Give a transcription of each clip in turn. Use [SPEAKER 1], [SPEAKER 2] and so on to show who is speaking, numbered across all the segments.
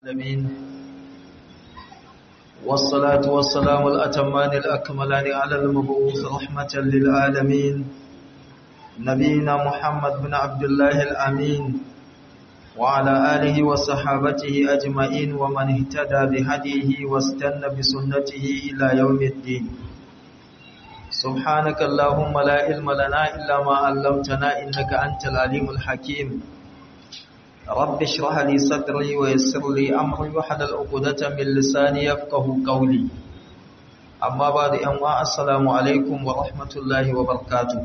[SPEAKER 1] العالمين والصلاة والسلام الأتمان الأكملان على المبعوث رحمة للعالمين نبينا محمد بن عبد الله الأمين وعلى آله وصحابته أجمعين ومن اهتدى بهديه واستنى بسنته إلى يوم الدين سبحانك اللهم لا علم لنا إلا ما علمتنا إنك أنت العليم الحكيم رب اشرح لي صدري ويسر لي أمري وحلل عقدة من لساني يفقه قولي أما بعد أنواع السلام عليكم ورحمة الله وبركاته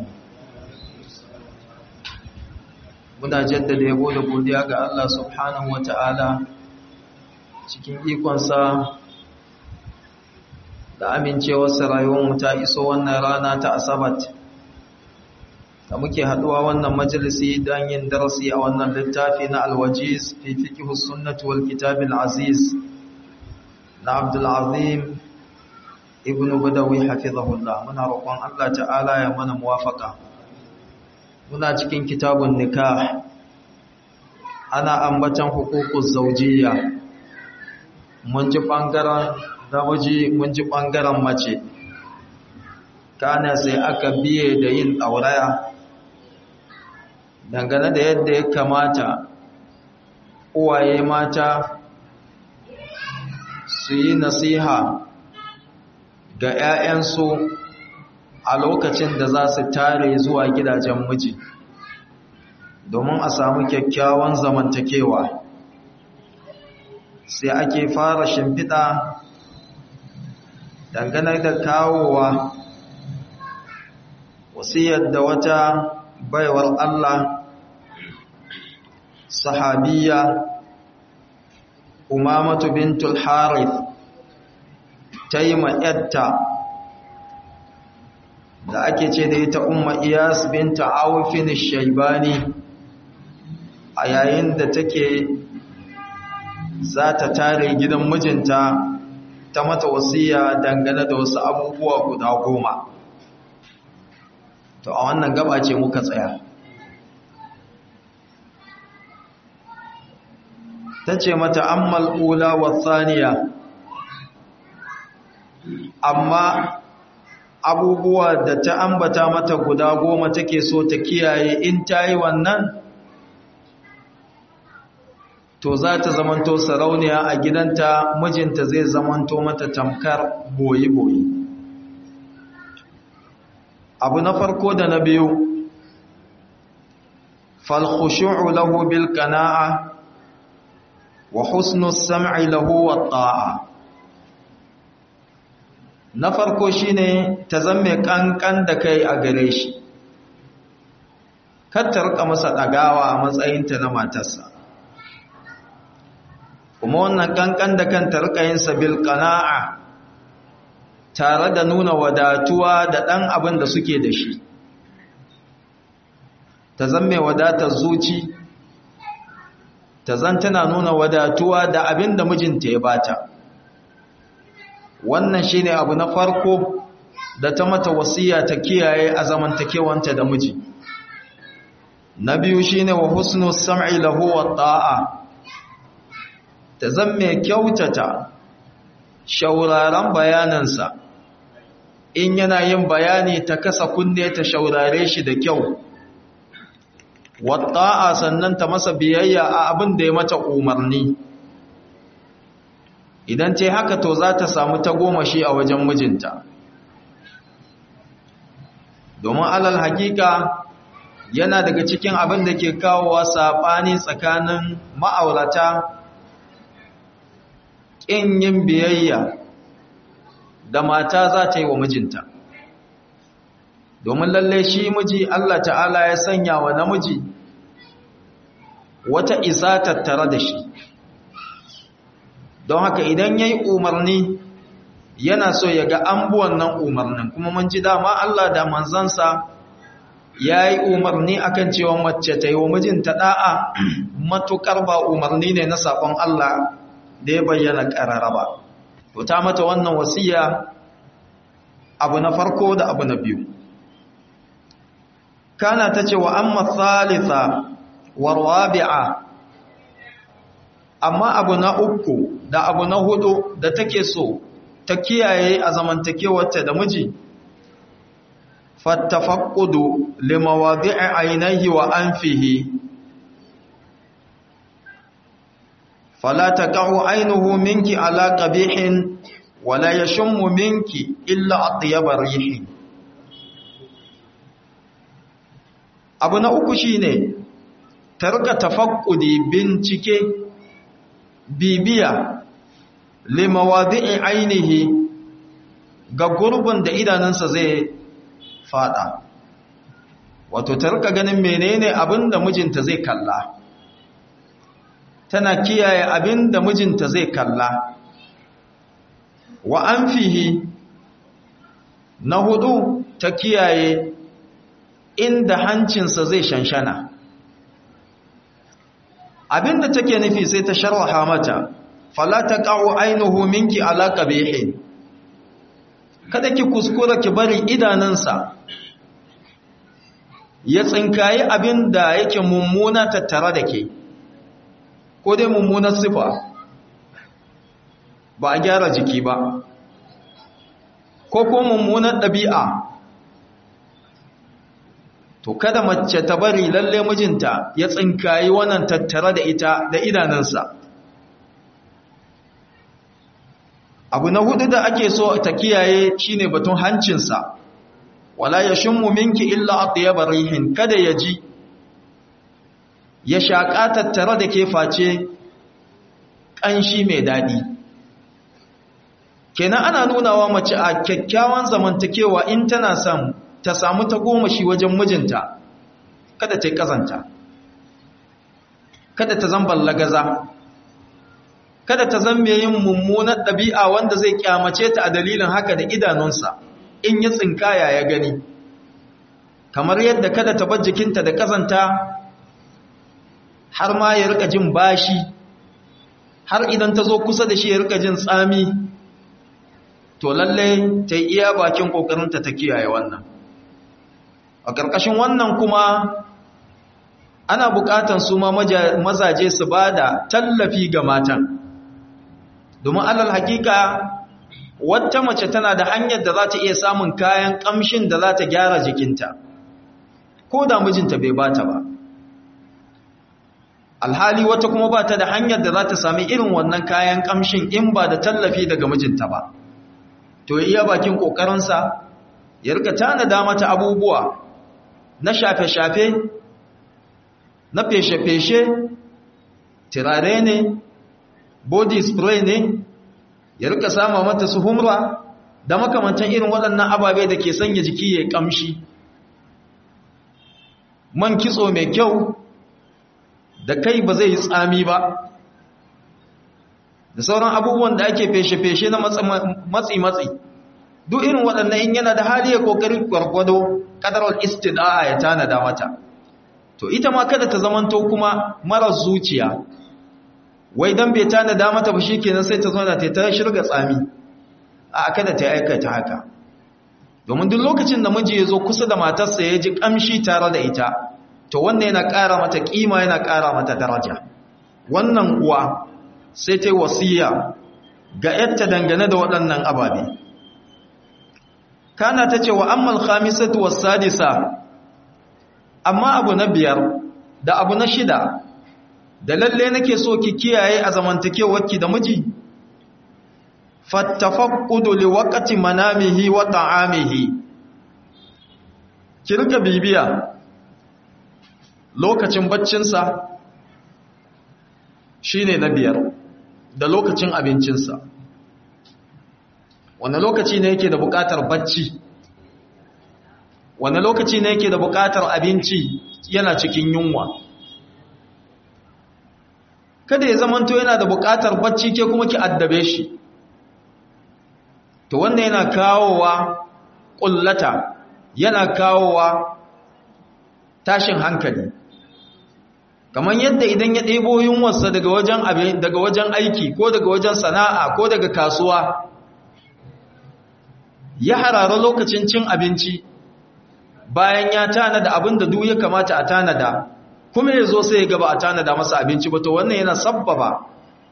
[SPEAKER 1] muna jaddada yabo da godiya ga Allah subhanahu wata'ala cikin ikonsa da amincewarsa rayuwarmu ta iso wannan rana ta asabat da muke haduwa wannan majalisi don yin darasi a wannan littafi na alwajiz fi fiqhus sunnati wal kitabil aziz na Abdul Azim ibn Badawi hafizahullah muna roƙon Allah ta'ala ya mana muwafaqa muna cikin kitabun nikah ana ambatan hukukuz zawjiyya mun ji bangaren namiji mun ji bangaren mace kana sai aka biye da yin dauraya dangane da yadda ya kamata uwaye mata su yi nasiha ga 'ya'yansu a lokacin da za su tare zuwa gidajen miji domin a samu kyakkyawan zamantakewa sai ake fara shimfiɗa dangane da kawowa wasiyar da wata baiwar Allah sahabiya umamatu bintul harith ta yi ma'yarta da ake ce da ita umma iyas binta awfin shaibani a yayin da take za ta tare gidan mijinta ta mata wasiya dangane da wasu abubuwa guda goma to a wannan gaba ce muka tsaya ta ce mata ammal ula wa thaniya amma abubuwa da ta ambata mata guda goma take so ta kiyaye in ta yi wannan to za ta zamanto sarauniya a gidanta mijinta zai zamanto mata tamkar boyi-boyi abu na farko da na biyu falkhushu'u lahu bil qana'a wa husnu sam'i lahu wat ta'a na farko shine ta zamme kankan da kai a gare shi kar ta rika masa dagawa a matsayinta na matarsa kuma wannan kankan da kanta rika yin sabil qana'a tare da nuna wadatuwa da dan abin da suke da shi ta zamme wadatar zuci ta zan tana nuna wadatuwa da abin da mijinta ya bata wannan shine abu na farko da ta mata wasiya ta kiyaye a zamantakewanta da miji na biyu shine wa husnu sam'i lahu wa ta'a ta zamme kyautata shauraran bayanansa in yana yin bayani ta kasa kunne ta shaurare shi da kyau wa ta'a sannan ta masa biyayya a abin da ya mata umarni idan ce haka to za ta samu ta goma shi a wajen mijinta domin alal hakika yana daga cikin abin da ke kawowa saɓani tsakanin ma'aurata ƙin yin biyayya da mata za ta yi wa mijinta domin lalle shi miji Allah ta'ala ya sanya wa namiji wata isa tattare da shi don haka idan ya yi umarni yana so ya ga an nan umarnin kuma mun ji dama Allah da manzansa ya yi umarni akan cewa mace ta yi wa mijinta da'a matukar ba umarni ne na sabon Allah da ya bayyana ƙarara ba to ta mata wannan wasiya abu na farko da abu na biyu kana ta ce wa amma thalitha wa rabi'a amma abu na uku da abu na hudu da take so ta kiyaye a zamantakewarta da miji fattafaqqudu limawadi'i ainihi wa anfihi fala taqa'u aynuhu minki ala qabihin wala yashummu minki illa atyaba rihi abu na uku shine tarka tafaqqudi bincike bibiya limawadi'i ainihi ga gurbin da idanunsa zai fada wato ta rika ganin menene abinda mijinta zai kalla tana kiyaye abinda mijinta zai kalla wa anfihi na hudu ta kiyaye inda hancinsa zai shanshana abinda take nufi sai ta sharha mata fala taqa'u aynuhu minki ala qabihin kada ki kuskura ki bari idanunsa ya tsinkayi abinda yake mummuna tattare da ke ko dai mummunar sifa ba a gyara jiki ba ko ko mummunar ɗabi'a to kada mace ta bari lalle mijinta ya tsinkayi wannan tattare da ita da idanunsa abu na hudu da ake so ta kiyaye shine batun hancinsa wala yashummu minki illa atyaba rihin kada ya ji ya shaka tattare da ke face kanshi mai dadi kenan ana nunawa mace a kyakkyawan zamantakewa in tana son ta samu ta goma shi wajen mijinta kada ta yi kazanta kada ta zan lagaza kada ta zan yin mummunar ɗabi'a wanda zai kyamace ta a dalilin haka da idanunsa in ya tsinkaya ya gani kamar yadda kada ta bar jikinta da kazanta har ma ya rika jin bashi har idan ta zo kusa da shi ya rika jin tsami to lalle ta yi iya bakin ƙoƙarinta ta kiyaye wannan a ƙarƙashin wannan kuma ana buƙatan su ma mazaje su ba da tallafi ga matan domin alal hakika wata mace tana da hanyar da za ta iya samun kayan ƙamshin da za ta gyara jikinta ko da mijinta bai bata ba alhali wata kuma ba ta da hanyar da za ta sami irin wannan kayan ƙamshin in ba da tallafi daga mijinta ba to iya bakin ƙoƙarinsa ya rika tanada mata abubuwa na shafe-shafe na feshe-feshe turare ne body spray ne ya rika sama mata su humra da makamantan irin waɗannan ababe da ke sanya jiki ya kamshi man kitso mai kyau da kai ba zai yi tsami ba da sauran abubuwan da ake feshe-feshe na matsi-matsi duk irin waɗannan in yana da hali ya ƙoƙari gwargwado ƙadarar istida'a ya tanada mata to ita ma kada ta zamanto kuma marar zuciya wai dan bai tanada mata ba shikenan sai ta zo da ta shirga tsami a kada ta aikata haka domin duk lokacin da miji ya zo kusa da matarsa ya ji kamshi tare da ita to wannan yana ƙara mata kima yana ƙara mata daraja wannan uwa sai ta yi wasiya ga yadda dangane da waɗannan ababe kana ta ce wa ammal khamisatu was sadisa amma abu na biyar da abu na shida da lalle nake so ki kiyaye a zamantakewarki da miji fattafaqqudu liwaqti manamihi wa ta'amihi ki rika bibiya lokacin baccinsa shine na biyar da lokacin abincinsa wani lokaci ne yake da buƙatar bacci wani lokaci ne yake da buƙatar abinci yana cikin yunwa kada ya zamanto yana da buƙatar bacci ke kuma ki addabe shi to wannan yana kawowa ƙullata yana kawowa tashin hankali kamar yadda idan ya ɗebo yunwarsa daga wajen daga wajen aiki ko daga wajen sana'a ko daga kasuwa ya harara lokacin cin abinci bayan ya tanada abin da duk ya kamata a tanada kuma ya zo sai ya gaba a tanada masa abinci ba to wannan yana sabbaba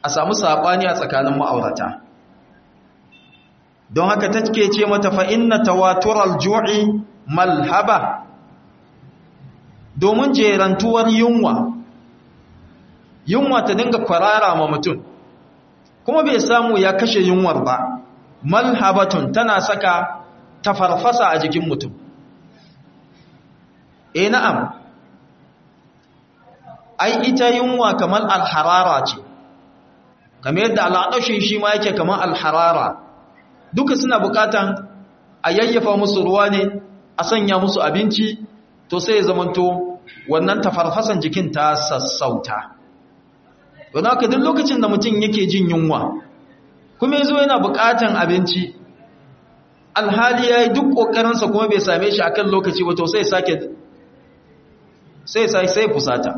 [SPEAKER 1] a samu saɓani a tsakanin ma'aurata don haka take ce mata fa inna tawatural ju'i malhaba domin jerantuwar yunwa yunwa ta dinga kwarara ma mutum kuma bai samu ya kashe yunwar ba malhabatun tana saka tafarfasa a jikin mutum eh na'am ai ita yunwa kamar alharara ce kamar yadda al'adashin shi ma yake kamar alharara duka suna bukatan a yayyafa musu ruwa ne a sanya musu abinci to sai ya zamanto wannan tafarfasan jikin ta sassauta don haka duk lokacin da mutum yake jin yunwa kuma yazo yana bukatan abinci alhali yayi duk kokarinsa kuma bai same shi akan lokaci ba to sai sake sai sai sai fusata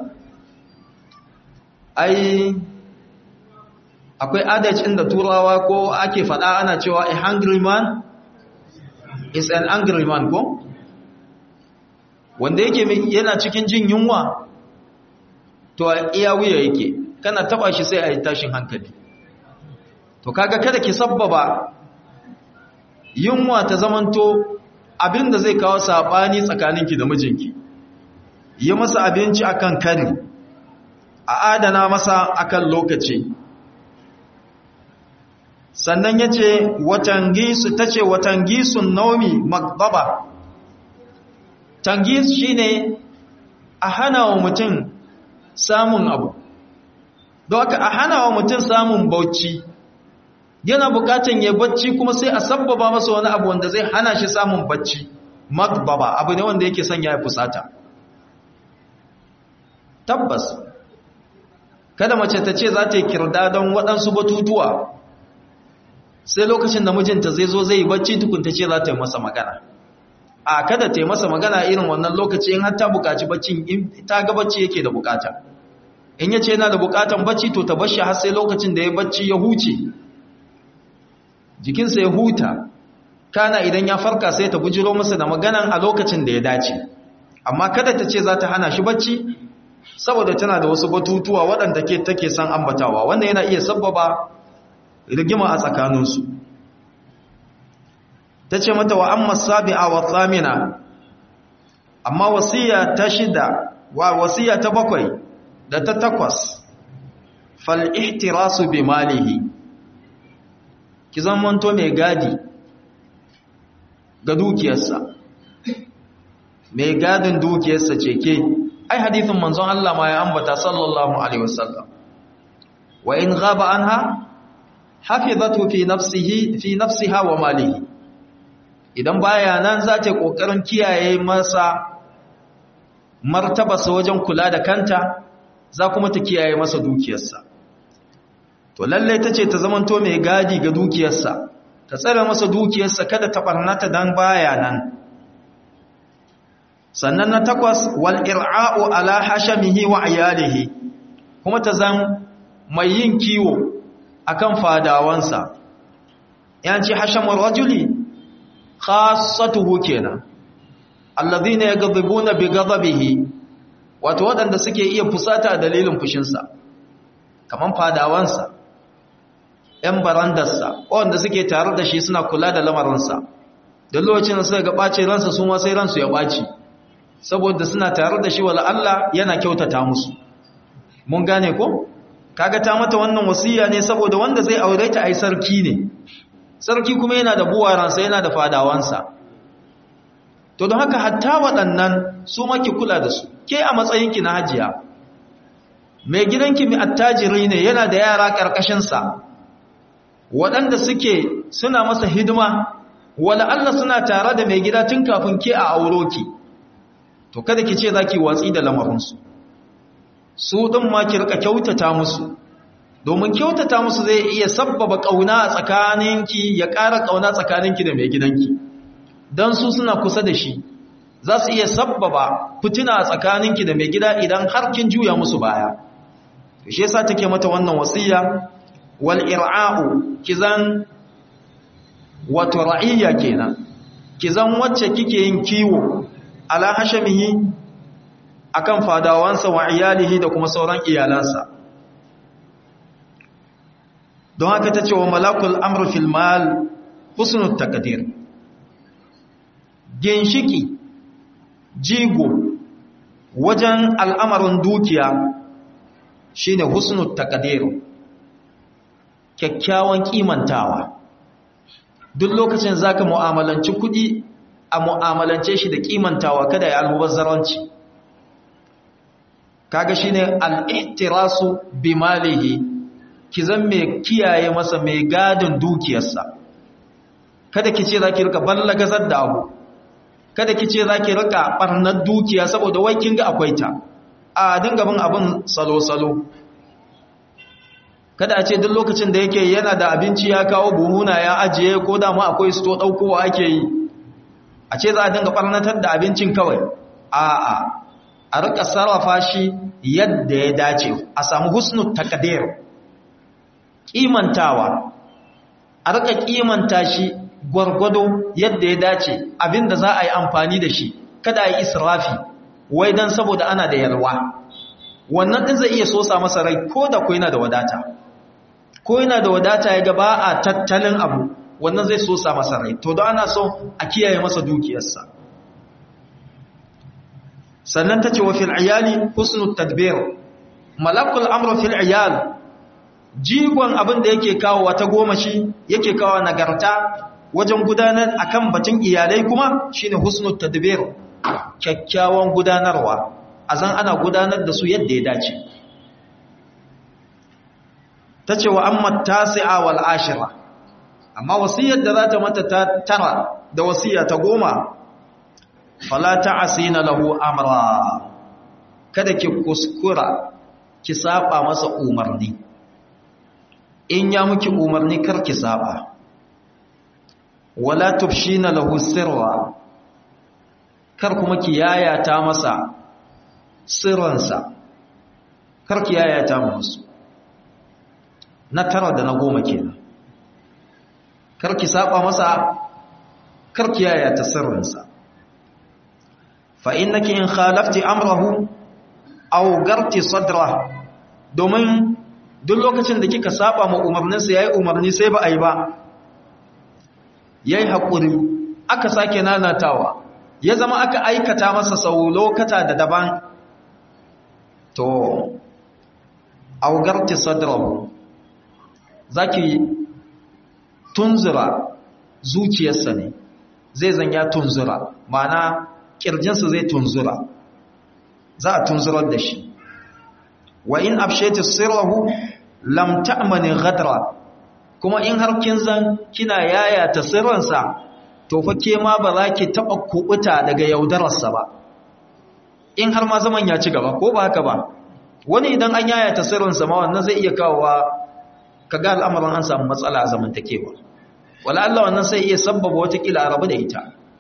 [SPEAKER 1] ai akwai adagin da turawa ko ake faɗa ana cewa a hungry man is an angry man ko wanda yake yana cikin jin yunwa to iya wuya yake kana taba shi sai a yi tashin hankali to kaga kada ki sabbaba yunwa ta zamanto abinda zai kawo sabani tsakaninki da mijinki yi masa abinci akan kari a adana masa akan lokaci sannan ya ce watangisu ta ce watangisun naumi magdaba tangis shi ne a hana wa mutum samun abu don haka a hana wa mutum samun bauchi yana bukatan ya bacci kuma sai a sabbaba masa wani abu wanda zai hana shi samun bacci magdaba abu ne wanda yake sanya ya fusata tabbas kada mace ta ce za ta yi kirda don waɗansu batutuwa sai lokacin da mijinta zai zo zai bacci tukunta ce za ta yi masa magana a kada ta yi masa magana irin wannan lokaci in har ta bukaci baccin in ta ga bacci yake da bukata in yace yana da bukatan bacci to ta bashi har sai lokacin da ya bacci ya huce jikinsa ya huta kana idan ya farka sai ta bujiro masa da maganan a lokacin da ya dace amma kada ta ce za ta hana shi bacci saboda tana da wasu batutuwa waɗanda ke take son ambatawa wanda yana iya sabbaba rigima a tsakaninsu ta ce mata wa amma sabi'a wa tsamina amma wasiya ta shida wa wasiya ta bakwai da ta takwas fal ihtirasu bi malihi ki zamanto mai gadi ga dukiyarsa mai gadin dukiyarsa ce ke ai hadithin manzon Allah ma ya ambata sallallahu alaihi wasallam wa in ghaba anha hafizatu fi nafsihi fi nafsiha wa malihi idan baya nan za ta kokarin kiyaye masa martabarsa wajen kula da kanta za kuma ta kiyaye masa dukiyarsa to lalle tace ta zamanto mai gadi ga dukiyarsa ta tsare masa dukiyarsa kada ta barnata dan baya nan sannan na takwas wal ir'a'u ala hashamihi wa iyalihi kuma ta zan mai yin kiwo akan fadawansa yanci hashamur rajuli khassatuhu kenan alladhina yaghdhibuna bi ghadabihi wato wadanda suke iya fusata dalilin fushinsa kaman fadawansa ‘yan barandarsa, wanda suke tare da shi suna kula da lamarinsa, da lokacin da suka ga ɓace ransa su ma sai ransu ya ɓaci, saboda suna tare da shi wala Allah yana kyautata musu. Mun gane ko? Kaga ta mata wannan wasiya ne saboda wanda zai aure ta ai sarki ne, sarki kuma yana da buwaransa yana da fadawansa. To don haka hatta waɗannan su maki kula da su, ke a matsayinki na hajiya. Mai gidanki mai attajiri ne yana da yara ƙarƙashinsa, waɗanda suke suna masa hidima wala Allah suna tare da mai gida tun kafin ke a auro ki to kada ki ce zaki watsi da lamarinsu su ɗin ma ki rika kyautata musu domin kyautata musu zai iya sabbaba ƙauna a tsakaninki ya ƙara ƙauna tsakaninki da mai gidanki don su suna kusa da shi za su iya sabbaba fitina a tsakaninki da mai gida idan har kin juya musu baya shi yasa take mata wannan wasiya wal ir'a'u kizan wato ra'iyya kenan kizan wacce kike yin kiwo ala hashamihi akan fadawansa wa iyalihi da kuma sauran iyalansa don haka ta ce wa malakul amr fil mal husnul taqdir ginshiki jigo wajen al'amarin dukiya shine husnul taqdir kyakkyawan kimantawa duk lokacin zaka mu'amalanci kudi a mu'amalance shi da kimantawa kada ya almubazzaranci kaga shine al-ihtirasu bi malihi ki zan mai kiyaye masa mai gadin dukiyarsa kada ki ce zaki rika ballagazar da abu kada ki ce zaki rika barnar dukiya saboda wai kin ga akwai ta a dinga bin abin salo salo kada a ce duk lokacin da yake yana da abinci ya kawo buhuna ya ajiye ko da ma akwai sto daukowa ake yi a ce za a dinga barnatar da abincin kawai a'a a rika sarrafa shi yadda ya dace a samu husnul taqdir kimantawa a rika kimanta shi gwargwado yadda ya dace abinda za a yi amfani da shi kada a yi israfi wai dan saboda ana da yalwa wannan din zai iya sosa masa rai ko da ko yana da wadata ko yana da wadata ya ga ba a tattalin abu wannan zai sosa masa rai to don ana so a kiyaye masa dukiyarsa sannan ta ce wa fil iyali husnul tadbir malakul amru fil iyal jigon abin da yake kawo wata goma shi yake kawo nagarta wajen gudanar akan batun iyalai kuma shine husnul tadbir kyakkyawan gudanarwa azan ana gudanar da su yadda ya dace tace wa amma tasi'a wal ashira amma wasiyar da za ta mata ta tara da wasiya ta goma fala ta'asina lahu amra kada ki kuskura ki saba masa umarni in ya muki umarni kar ki saba wala tufshina lahu sirra kar kuma ki yayata masa sirransa kar ki yayata musu na tara da na goma kenan kar ki saba masa kar ki yayata sirrinsa fa innaki in khalafti amrahu aw garti sadra domin duk lokacin da kika saba ma umarninsa yayi umarni sai ba ai ba yayi hakuri aka sake nanatawa ya zama aka aikata masa sau lokata da daban to aw garti sadrahu zaki tunzura zuciyarsa ne zai zanya tunzura ma'ana kirjinsa zai tunzura za a tunzurar da shi wa in afshaytu sirrahu lam ta'mani ghadra kuma in har kin zan kina yaya ta sirransa to fa ke ma ba za ki taba kubuta daga yaudararsa ba in har ma zaman ya ci gaba ko ba haka ba wani idan an yaya ta sirrinsa ma wannan zai iya kawowa kaga al'amarin an samu matsala a zamantakewa wala Allah wannan sai iya sabbaba wata kila a rabu da ita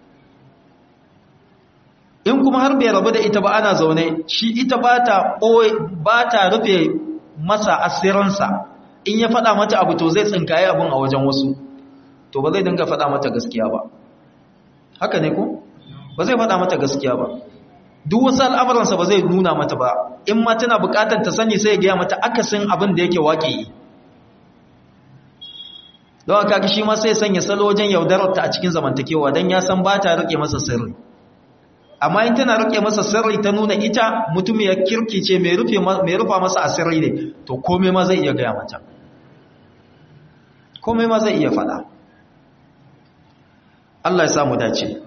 [SPEAKER 1] in kuma har bai rabu da ita ba ana zaune shi ita ba ta ba ta rufe masa asiransa in ya faɗa mata abu to zai tsinkaye abun a wajen wasu to ba zai dinga faɗa mata gaskiya ba haka ne ko ba zai faɗa mata gaskiya ba duk wasu al'amuransa ba zai nuna mata ba in ma tana buƙatar ta sani sai ya gaya mata akasin abin da yake waƙe don haka shi ma sai sanya salo wajen yaudararta a cikin zamantakewa don ya san ba ta riƙe masa sirri amma in tana rike masa sirri ta nuna ita mutum ya kirki ce mai rufa masa asiri ne to komai ma zai iya gaya mata komai ma zai iya fada Allah ya samu dace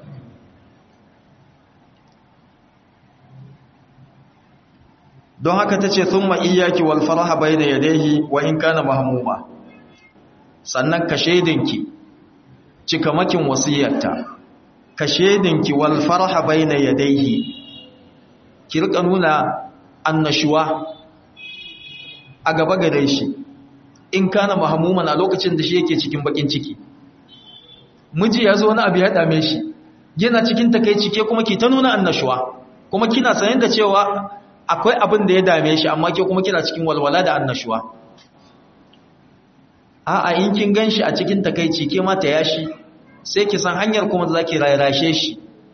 [SPEAKER 1] don haka ta ce thumma iyyaki wal faraha bayna yadayhi wa in kana mahmuma sannan ka shaidinki cikamakin wasiyarta ka shedinki wal farha baina yadayhi ki rika nuna annashuwa a gaba gare shi in kana mahmuman a lokacin da shi yake cikin bakin ciki miji ya zo wani abu ya dame shi yana cikin takeici ke kuma ki ta nuna annashuwa kuma kina sanin da cewa akwai abin da ya dame shi amma ke kuma kina cikin walwala da annashuwa a'a in kin ganshi a cikin takeici ke ma ta yashi sai ki san hanyar kuma za ki rarashe shi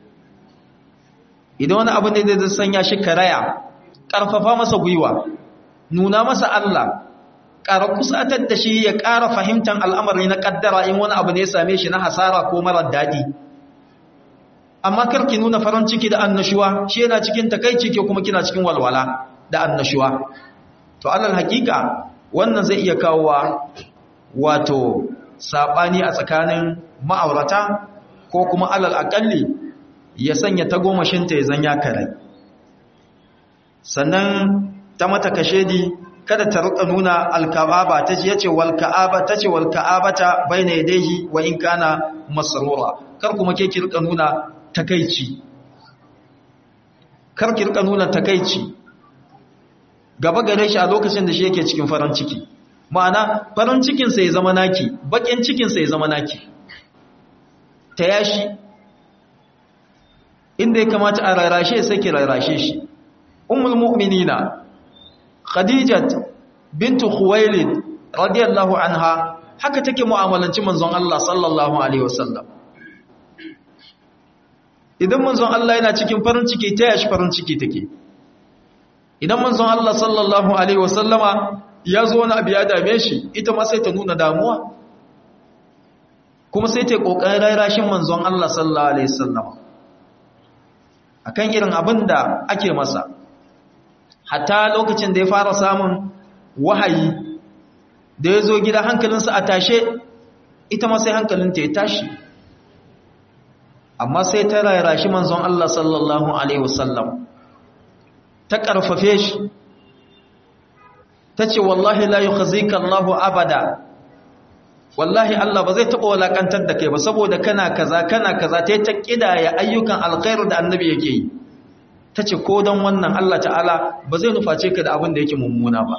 [SPEAKER 1] idan wani abu ne da zai sanya shi karaya ƙarfafa masa gwiwa nuna masa Allah ƙara kusatar da shi ya ƙara fahimtar al'amari na ƙaddara in wani abu ne ya same shi na hasara ko marar daɗi amma karki nuna farin ciki da annashuwa shi yana cikin takaici ke kuma kina cikin walwala da annashuwa to alal hakika wannan zai iya kawowa wato saɓani a tsakanin ma'aurata ko kuma alal aƙalli ya sanya tagomashinta ya zanya kare sannan ta mata kashedi kada ta rika nuna alka'aba ta ce yace wal ka'aba ta ce wal ka'abata baina yadayhi wa in kana masrura kar kuma ke ki rika nuna takeici kar ki rika nuna takeici gaba gare shi a lokacin da shi yake cikin farin ciki ma'ana farin cikin sa ya zama naki bakin cikin sa ya zama naki ta yashi inda ya kamata a rarashe sai ki rarashe shi ummul mu'minina khadijat bintu khuwailid radiyallahu anha haka take mu'amalanci manzon Allah sallallahu alaihi wasallam idan manzon Allah yana cikin farin ciki ta yashi farin ciki take idan manzon Allah sallallahu alaihi wasallama ya zo wani abu ya dame shi ita ma sai ta nuna damuwa kuma sai ta kokarin rarashin manzon Allah sallallahu alaihi wasallama akan irin abin da ake masa hatta lokacin da ya fara samun wahayi da ya zo gida hankalinsa a tashe ita ma sai hankalinta ya tashi amma sai ta rairashi manzon Allah sallallahu Alaihi wasallam ta ƙarfafe shi ta ce wallahi la yukhzika Allahu abada wallahi Allah ba zai taɓa walakantar da kai ba saboda kana kaza kana kaza ta yi ta ƙidaya ayyukan alkhairu da annabi yake yi ta ce ko don wannan Allah ta'ala ba zai nuface ka da abin da yake mummuna ba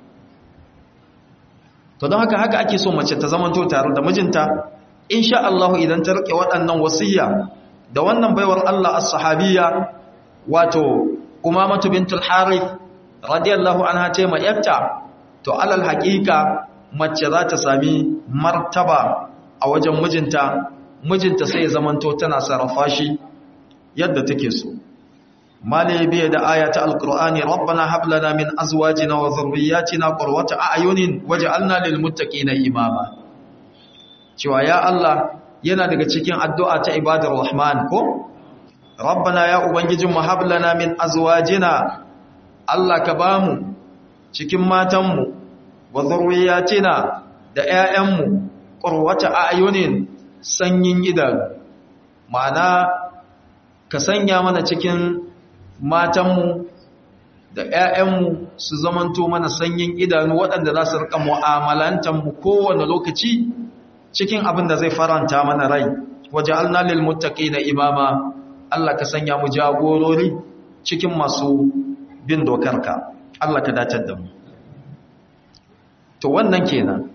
[SPEAKER 1] to don haka haka ake so mace ta zamanto tare da mijinta insha Allah idan ta rike waɗannan wasiyya da wannan baiwar Allah as-sahabiyya wato Umamatu bintul Harith radiyallahu anha ce mai yarta to alal haqiqa mace za ta sami martaba a wajen mijinta mijinta sai ya zamanto tana sarrafa shi yadda take so mali biya da aya ta alqur'ani rabbana hab lana min azwajina wa dhurriyyatina qurrata a'yunin waj'alna lil muttaqina imama cewa ya Allah yana daga cikin addu'a ta ibadar rahman ko rabbana ya ubangijin mu hab lana min azwajina Allah ka bamu cikin matanmu wa dhurriyyatina da ƴaƴanmu qurrata a'yunin sanyin idanu ma'ana ka sanya mana cikin matanmu da ‘ya'yanmu su zamanto mana sanyin idanu waɗanda za su riƙa mu'amalantanmu kowane lokaci cikin abin da zai faranta mana rai waje alnalil mutaƙi na imama Allah ka sanya mu jagorori cikin masu bin dokarka Allah ka datar da mu to wannan kenan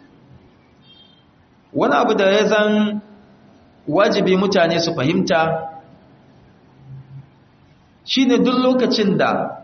[SPEAKER 1] wani abu da ya zan wajibi mutane su fahimta shi ne duk lokacin da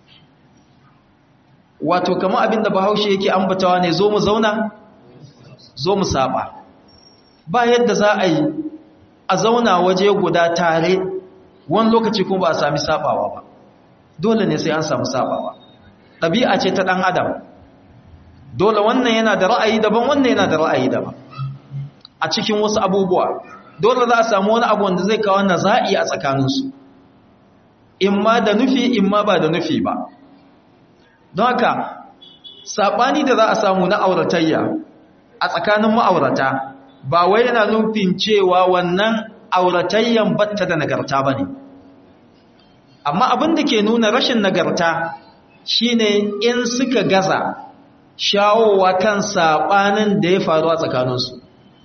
[SPEAKER 1] wato kama abinda bahaushe yake ambatawa ne zo mu zauna zo mu saba ba yadda za a yi a zauna waje guda tare wani lokaci kuma ba a sami sabawa ba dole ne sai an samu sabawa ɗabi'a ce ta ɗan adam dole wannan yana da ra'ayi daban wannan yana da ra'ayi daban a cikin wasu abubuwa dole za a samu wani abu wanda zai kawo naza'i a tsakaninsu in ma da nufi in ma ba da nufi ba don haka saɓani da za a samu na auratayya a tsakanin ma'aurata ba wai yana nufin cewa wannan auratayyan batta da nagarta ba ne amma abin da ke nuna rashin nagarta shine in suka gaza shawowa kan saɓanin da ya faru a tsakaninsu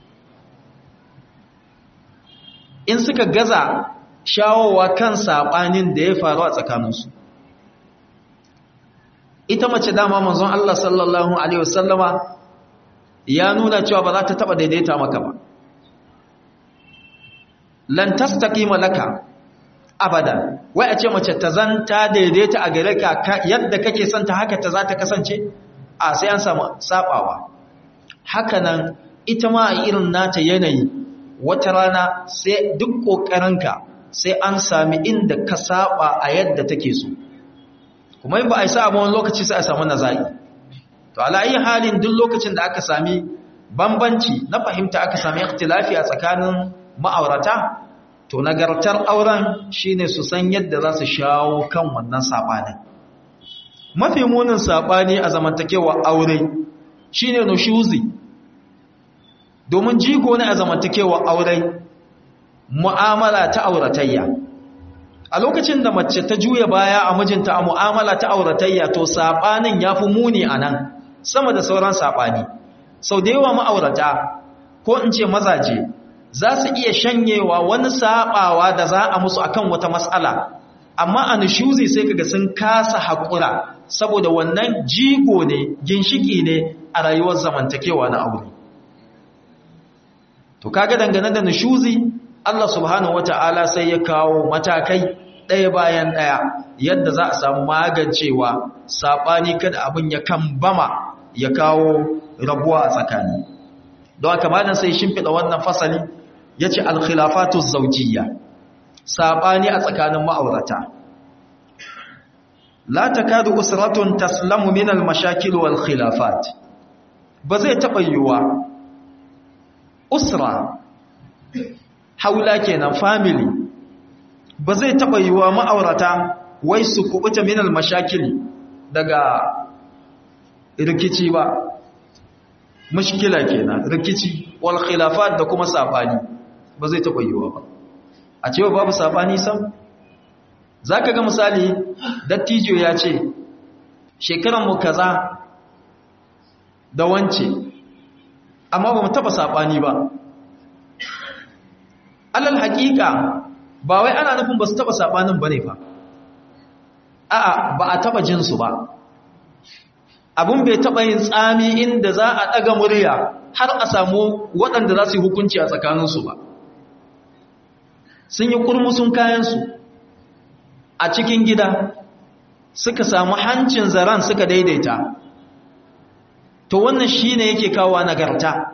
[SPEAKER 1] in suka gaza shawowa kan saɓanin da ya faru a tsakaninsu ita mace dama manzon Allah sallallahu Alaihi wasallama ya nuna cewa ba za ta taɓa daidaita maka ba lan tastaqima laka abada wai a ce mace ta zan ta daidaita a gare ka yadda kake son ta haka ta za ta kasance a sai an samu sabawa haka nan ita ma a irin nata yanayi wata rana sai duk ƙoƙarinka sai an sami inda ka saba a yadda take so kuma in ba a yi sa wani lokaci sai a samu nazari to ala ayi halin duk lokacin da aka sami bambanci na fahimta aka sami ikhtilafi a tsakanin ma'aurata to nagartar auren shine su san yadda za su shawo kan wannan sabanin mafi munin sabani a zamantakewa aure shine nushuzi domin jigo ne a zamantakewa aure mu'amala ta auratayya a lokacin da mace ta juya baya a mijinta a mu'amala ta auratayya to sabanin yafi muni anan sama da sauran sabani sau da yawa ma'aurata ko in ce mazaje za su iya shanyewa wani sabawa da za a musu akan wata matsala amma a nishuzi sai kaga sun kasa haƙura saboda wannan jigo ne ginshiki ne a rayuwar zamantakewa na aure to kaga dangane da nishuzi Allah subhanahu wata'ala sai ya kawo matakai ɗaya bayan ɗaya yadda za a samu magancewa saɓani kada abin ya kan bama ya kawo rabuwa a tsakani don haka malam sai shimfiɗa wannan fasali ya ce alkhilafatu zaujiyya saɓani a tsakanin ma'aurata la takadu usratun taslamu min al-mashakil wal khilafat ba zai taɓa yiwuwa usra haula kenan family ba zai taɓa yiwuwa ma'aurata wai su kubuta min al-mashakil daga rikici ba mushkila kenan rikici wal khilafat da kuma sabani ba zai taɓa yiwuwa ba a cewa babu sabani sam zaka ga misali dattijo ya ce shekaran mu kaza da wance amma ba mu taɓa sabani ba alal haƙiƙa ba wai ana nufin ba su taɓa sabanin bane fa a'a ba a taɓa jinsu ba abun bai taɓa yin tsami inda za a ɗaga murya har a samu waɗanda za su yi hukunci a tsakaninsu ba sun yi kurmusun kayansu a cikin gida suka samu hancin zaren suka daidaita to wannan shi ne yake kawo nagarta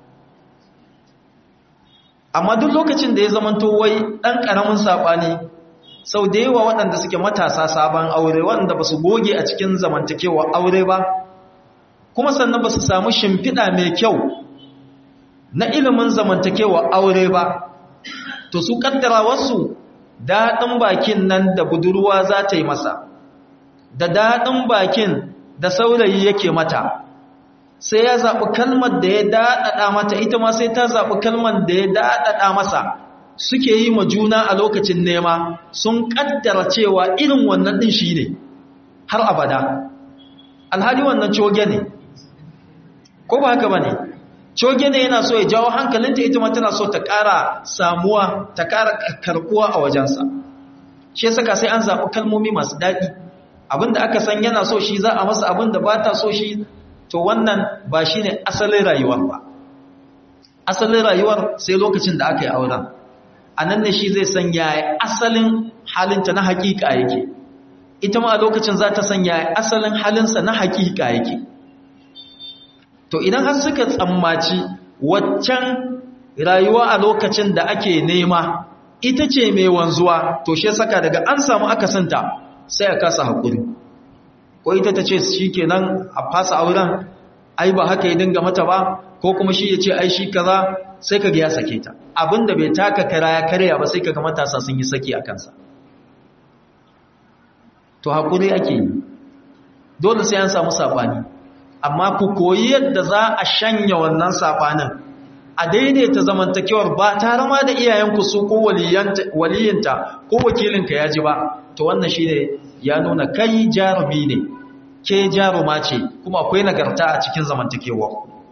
[SPEAKER 1] amma duk lokacin da ya zamanto wai ɗan ƙaramin saɓani sau da yawa waɗanda suke matasa sabon aure waɗanda ba su goge a cikin zamantakewa aure ba kuma sannan ba su samu shimfiɗa mai kyau na ilimin zamantakewa aure ba to su ƙaddara wasu daɗin bakin nan da budurwa za ta yi masa da daɗin bakin da saurayi yake mata sai ya zaɓi kalmar da ya daɗaɗa mata ita ma sai ta zaɓi kalmar da ya daɗaɗa masa suke yi ma juna a lokacin nema sun kaddara cewa irin wannan din shi ne har abada alhali wannan coge ne ko ba haka ba ne coge ne yana so ya jawo hankalinta ita ma tana so ta ƙara samuwa ta ƙara karkuwa a wajensa shi saka sai an zaɓi kalmomi masu daɗi abinda aka san yana so shi za a masa abinda ba ta so shi to wannan ba shi ne asalin rayuwar ba asalin rayuwar sai lokacin da aka yi auren a nan ne shi zai san yaya asalin halinta na hakika yake ita ma a lokacin za ta san yaya asalin halinsa na hakika yake to idan har suka tsammaci waccan rayuwa a lokacin da ake nema ita ce mai wanzuwa to shi saka daga an samu akasinta sai a kasa haƙuri ko ita ta ce shi kenan a fasa auren ai ba haka ya dinga mata ba ko kuma shi ya ce ai shi kaza sai kaga ya sake ta abinda bai taka kara ya karya ba sai kaga matasa sun yi saki a kansa to hakuri ake yi dole sai an samu sabani amma ku koyi yadda za a shanya wannan sabanin a daidaita zamantakewar ba tare ma da iyayenku su ko waliyinta ko wakilinka ya ji ba to wannan shine ya nuna kai jarumi ne ke jaruma ce kuma akwai nagarta a cikin zamantakewar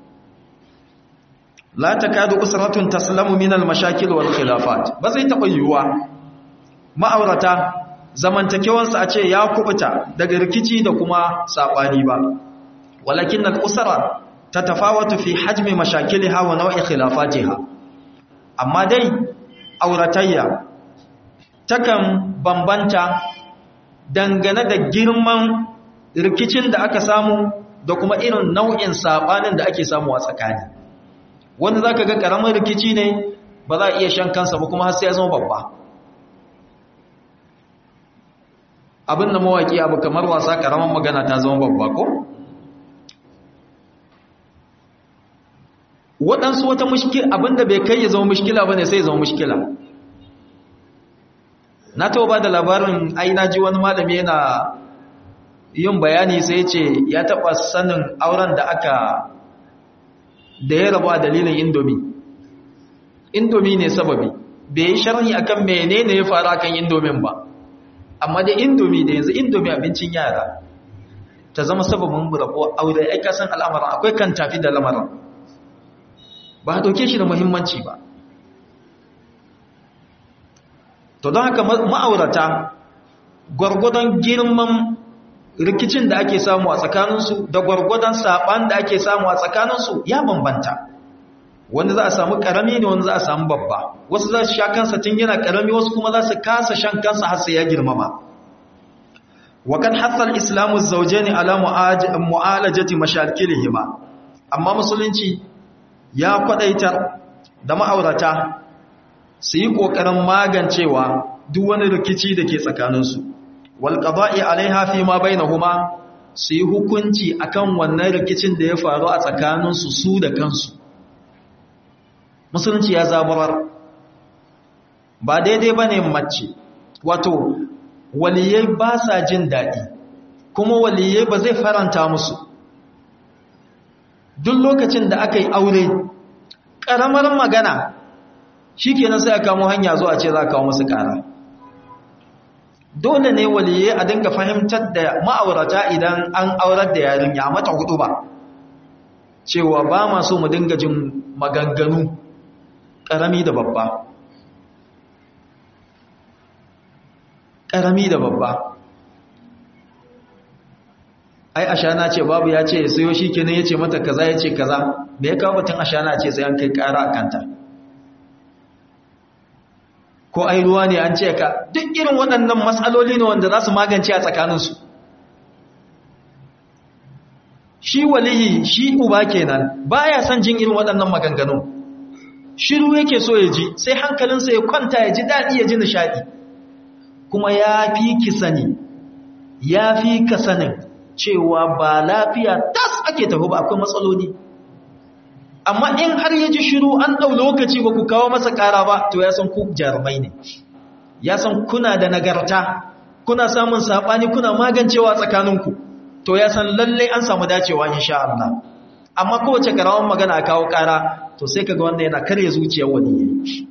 [SPEAKER 1] la takadu usratun taslamu min al-mashakil wal khilafat ba zai taba yiwuwa ma'aurata zamantakewansu a ce ya kubuta daga rikici da kuma sabani ba walakin al-usra tatafawatu fi hajmi mashakilha wa naw'i khilafatiha amma dai auratayya takan bambanta dangane da girman rikicin da aka samu da kuma irin nau'in sabanin da ake samu a tsakani wanda za ka ga ƙaramin rikici ne ba za a iya shan kansa ba kuma har sai ya zama babba abin da mawaƙi abu kamar wasa ƙaramin magana ta zama babba ko waɗansu wata mushkila abinda bai kai ya zama mushkila ba ne sai ya zama mushkila na taɓa ba da labarin ai na ji wani malami yana yin bayani sai ce ya taɓa sanin auren da aka da ya rabu a dalilin indomi indomi ne sababi bai yi sharhi akan menene ya faru akan indomin ba amma da indomi da yanzu indomi abincin yara ta zama sababin rabuwa aure ai kasan al'amarin akwai kan tafi da lamarin ba a dauke shi da muhimmanci ba to don haka ma'aurata gwargwadon girman rikicin da ake samu a tsakaninsu da gwargwadon saɓan da ake samu a tsakaninsu ya bambanta wanda za a samu ƙarami ne wanda za a samu babba wasu za su sha kansa tun yana ƙarami wasu kuma za su kasa shan kansa har sai ya girmama wakan hassar islamu zauje ne ala mu'alajati mashakilihima amma musulunci ya kwadaitar da ma'aurata su yi ƙoƙarin magancewa duk wani rikici da ke tsakaninsu walƙaba'i alaiha fi ma bainahuma su yi hukunci akan wannan rikicin da ya faru a tsakaninsu su da kansu musulunci ya zaburar ba daidai ba ne mace wato waliyai ba sa jin daɗi kuma waliyai ba zai faranta musu duk lokacin da aka yi aure ƙaramar magana shi kenan sai a kamo hanya zuwa ce za a kawo musu ƙara dole ne waliyai a dinga fahimtar da ma'aurata idan an aurar da yarinya mata hudu ba cewa ba ma so mu dinga jin maganganu ƙarami da babba ƙarami da babba ai ashana ce babu ya ce sayo shi kenan ya ce mata kaza ya ce kaza me ya kawo batun ashana ce sai an kai ƙara a kanta ko ai ruwa ne an ce ka duk irin waɗannan matsaloli ne wanda za su magance a tsakaninsu shi waliyi shi uba kenan baya son jin irin waɗannan maganganu shiru yake so ya ji sai hankalinsa ya kwanta ya ji daɗi ya ji nishaɗi kuma ya fi ki sani ya fi ka sanin cewa ba lafiya tas ake tafi ba akwai matsaloli amma in har ya ji shiru an ɗau lokaci ba ku kawo masa ƙara ba to ya san ku jarumai ne ya san kuna da nagarta kuna samun saɓani kuna magancewa tsakaninku to ya san lallai an samu dacewa insha Allah amma kowace karawan magana a kawo ƙara to sai kaga wanda yana karya zuciyar wani yayi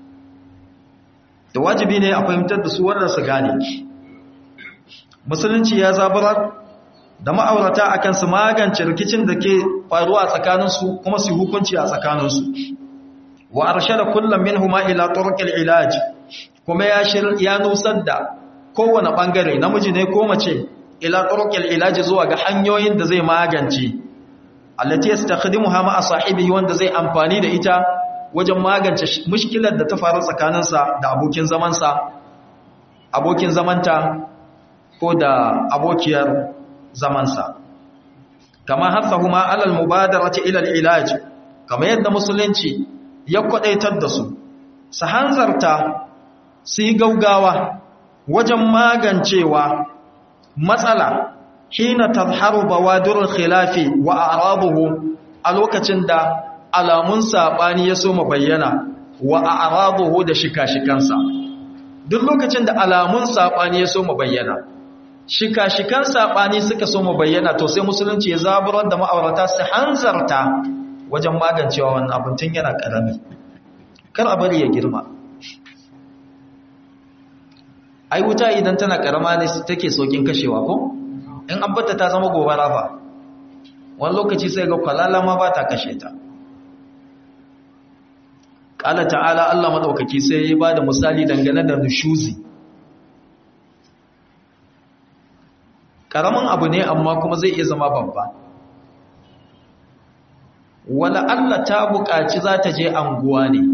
[SPEAKER 1] da wajibi ne a fahimtar da su wannan su gane musulunci ya zabarar da ma'aurata akan su magance rikicin da ke faruwa a tsakaninsu kuma su hukunci a tsakaninsu wa arshada kullum minhuma ila turqil ilaj kuma ya shir ya nusar da kowane bangare namiji ne ko mace ila turqil ilaj zuwa ga hanyoyin da zai magance allati yastakhdimuha ma'a sahibihi wanda zai amfani da ita wajen magance mushkilar da ta faru tsakaninsa da abokin zamansa abokin zamanta ko da abokiyar zamansa kama hathahuma alal mubadarati ila al-ilaj kama yadda musulunci ya kwadaitar da su su hanzarta su yi gaugawa wajen magancewa matsala hina tazharu bawadirul khilafi wa a'raduhu a lokacin da alamun sabani ya soma bayyana wa a'raduhu da shika-shikansa duk lokacin da alamun sabani ya soma bayyana shika-shikan sabani suka soma bayyana to sai musulunci ya zaburar da ma'aurata su hanzarta wajen magancewa wannan abin tun yana karami kar a bari ya girma ai wuta idan tana karama ne take sokin kashewa ko in an bata ta zama gobara fa wani lokaci sai ga kwalala ma ba ta kashe ta ƙala ta'ala Allah maɗaukaki sai ya ba da misali dangane da nushuzi ƙaramin abu ne amma kuma zai iya zama babba wala Allah ta buƙaci za ta je anguwa ne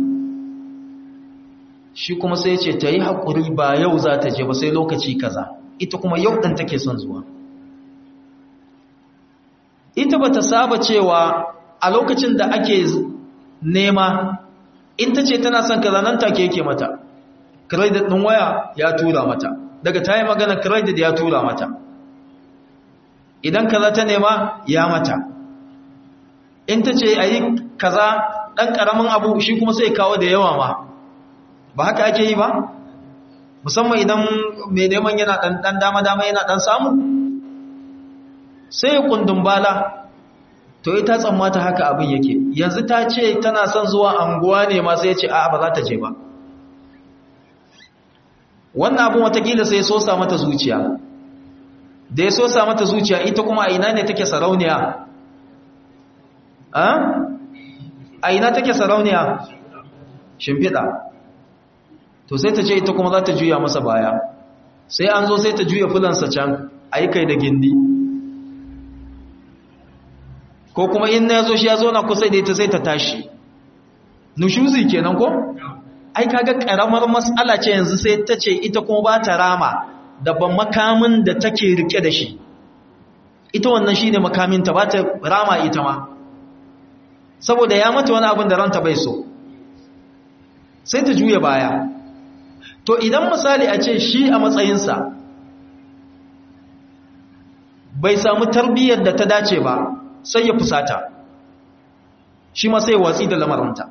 [SPEAKER 1] shi kuma sai ce ta yi haƙuri ba yau za ta je ba sai lokaci kaza ita kuma yau ɗin take son zuwa ita ba ta saba cewa a lokacin da ake nema in ta ce tana son kaza nan take yake mata credit ɗin waya ya tura mata daga ta yi magana credit ya tura mata idan kaza ta nema ya mata in ta ce a yi kaza ɗan ƙaramin abu shi kuma sai kawo da yawa ma ba haka ake yi ba musamman idan mai neman yana ɗan dama-dama yana ɗan samu sai kundin bala to ita tsammata haka abin yake yanzu ta ce tana son zuwa anguwa ne ma sai ce a ba za ta je ba wannan abin watakila sai so sa mata zuciya da ya so sa mata zuciya ita kuma a ina ne take sarauniya a ina take sarauniya shimfiɗa to sai ta ce ita kuma za ta juya masa baya sai an zo sai ta juya fulansa can a yi kai da gindi ko kuma in na zo shi ya zo na kusa da ita sai ta tashi nushuzi kenan ko ai kaga karamar matsala ce yanzu sai ta ce ita kuma ba ta rama da ban makamin da take rike da shi ita wannan shine makaminta ba ta rama ita ma saboda ya mata wani abin da ranta bai so sai ta juya baya to idan misali a ce shi a matsayinsa bai samu tarbiyyar da ta dace ba sai ya fusata shi ma sai watsi da lamarinta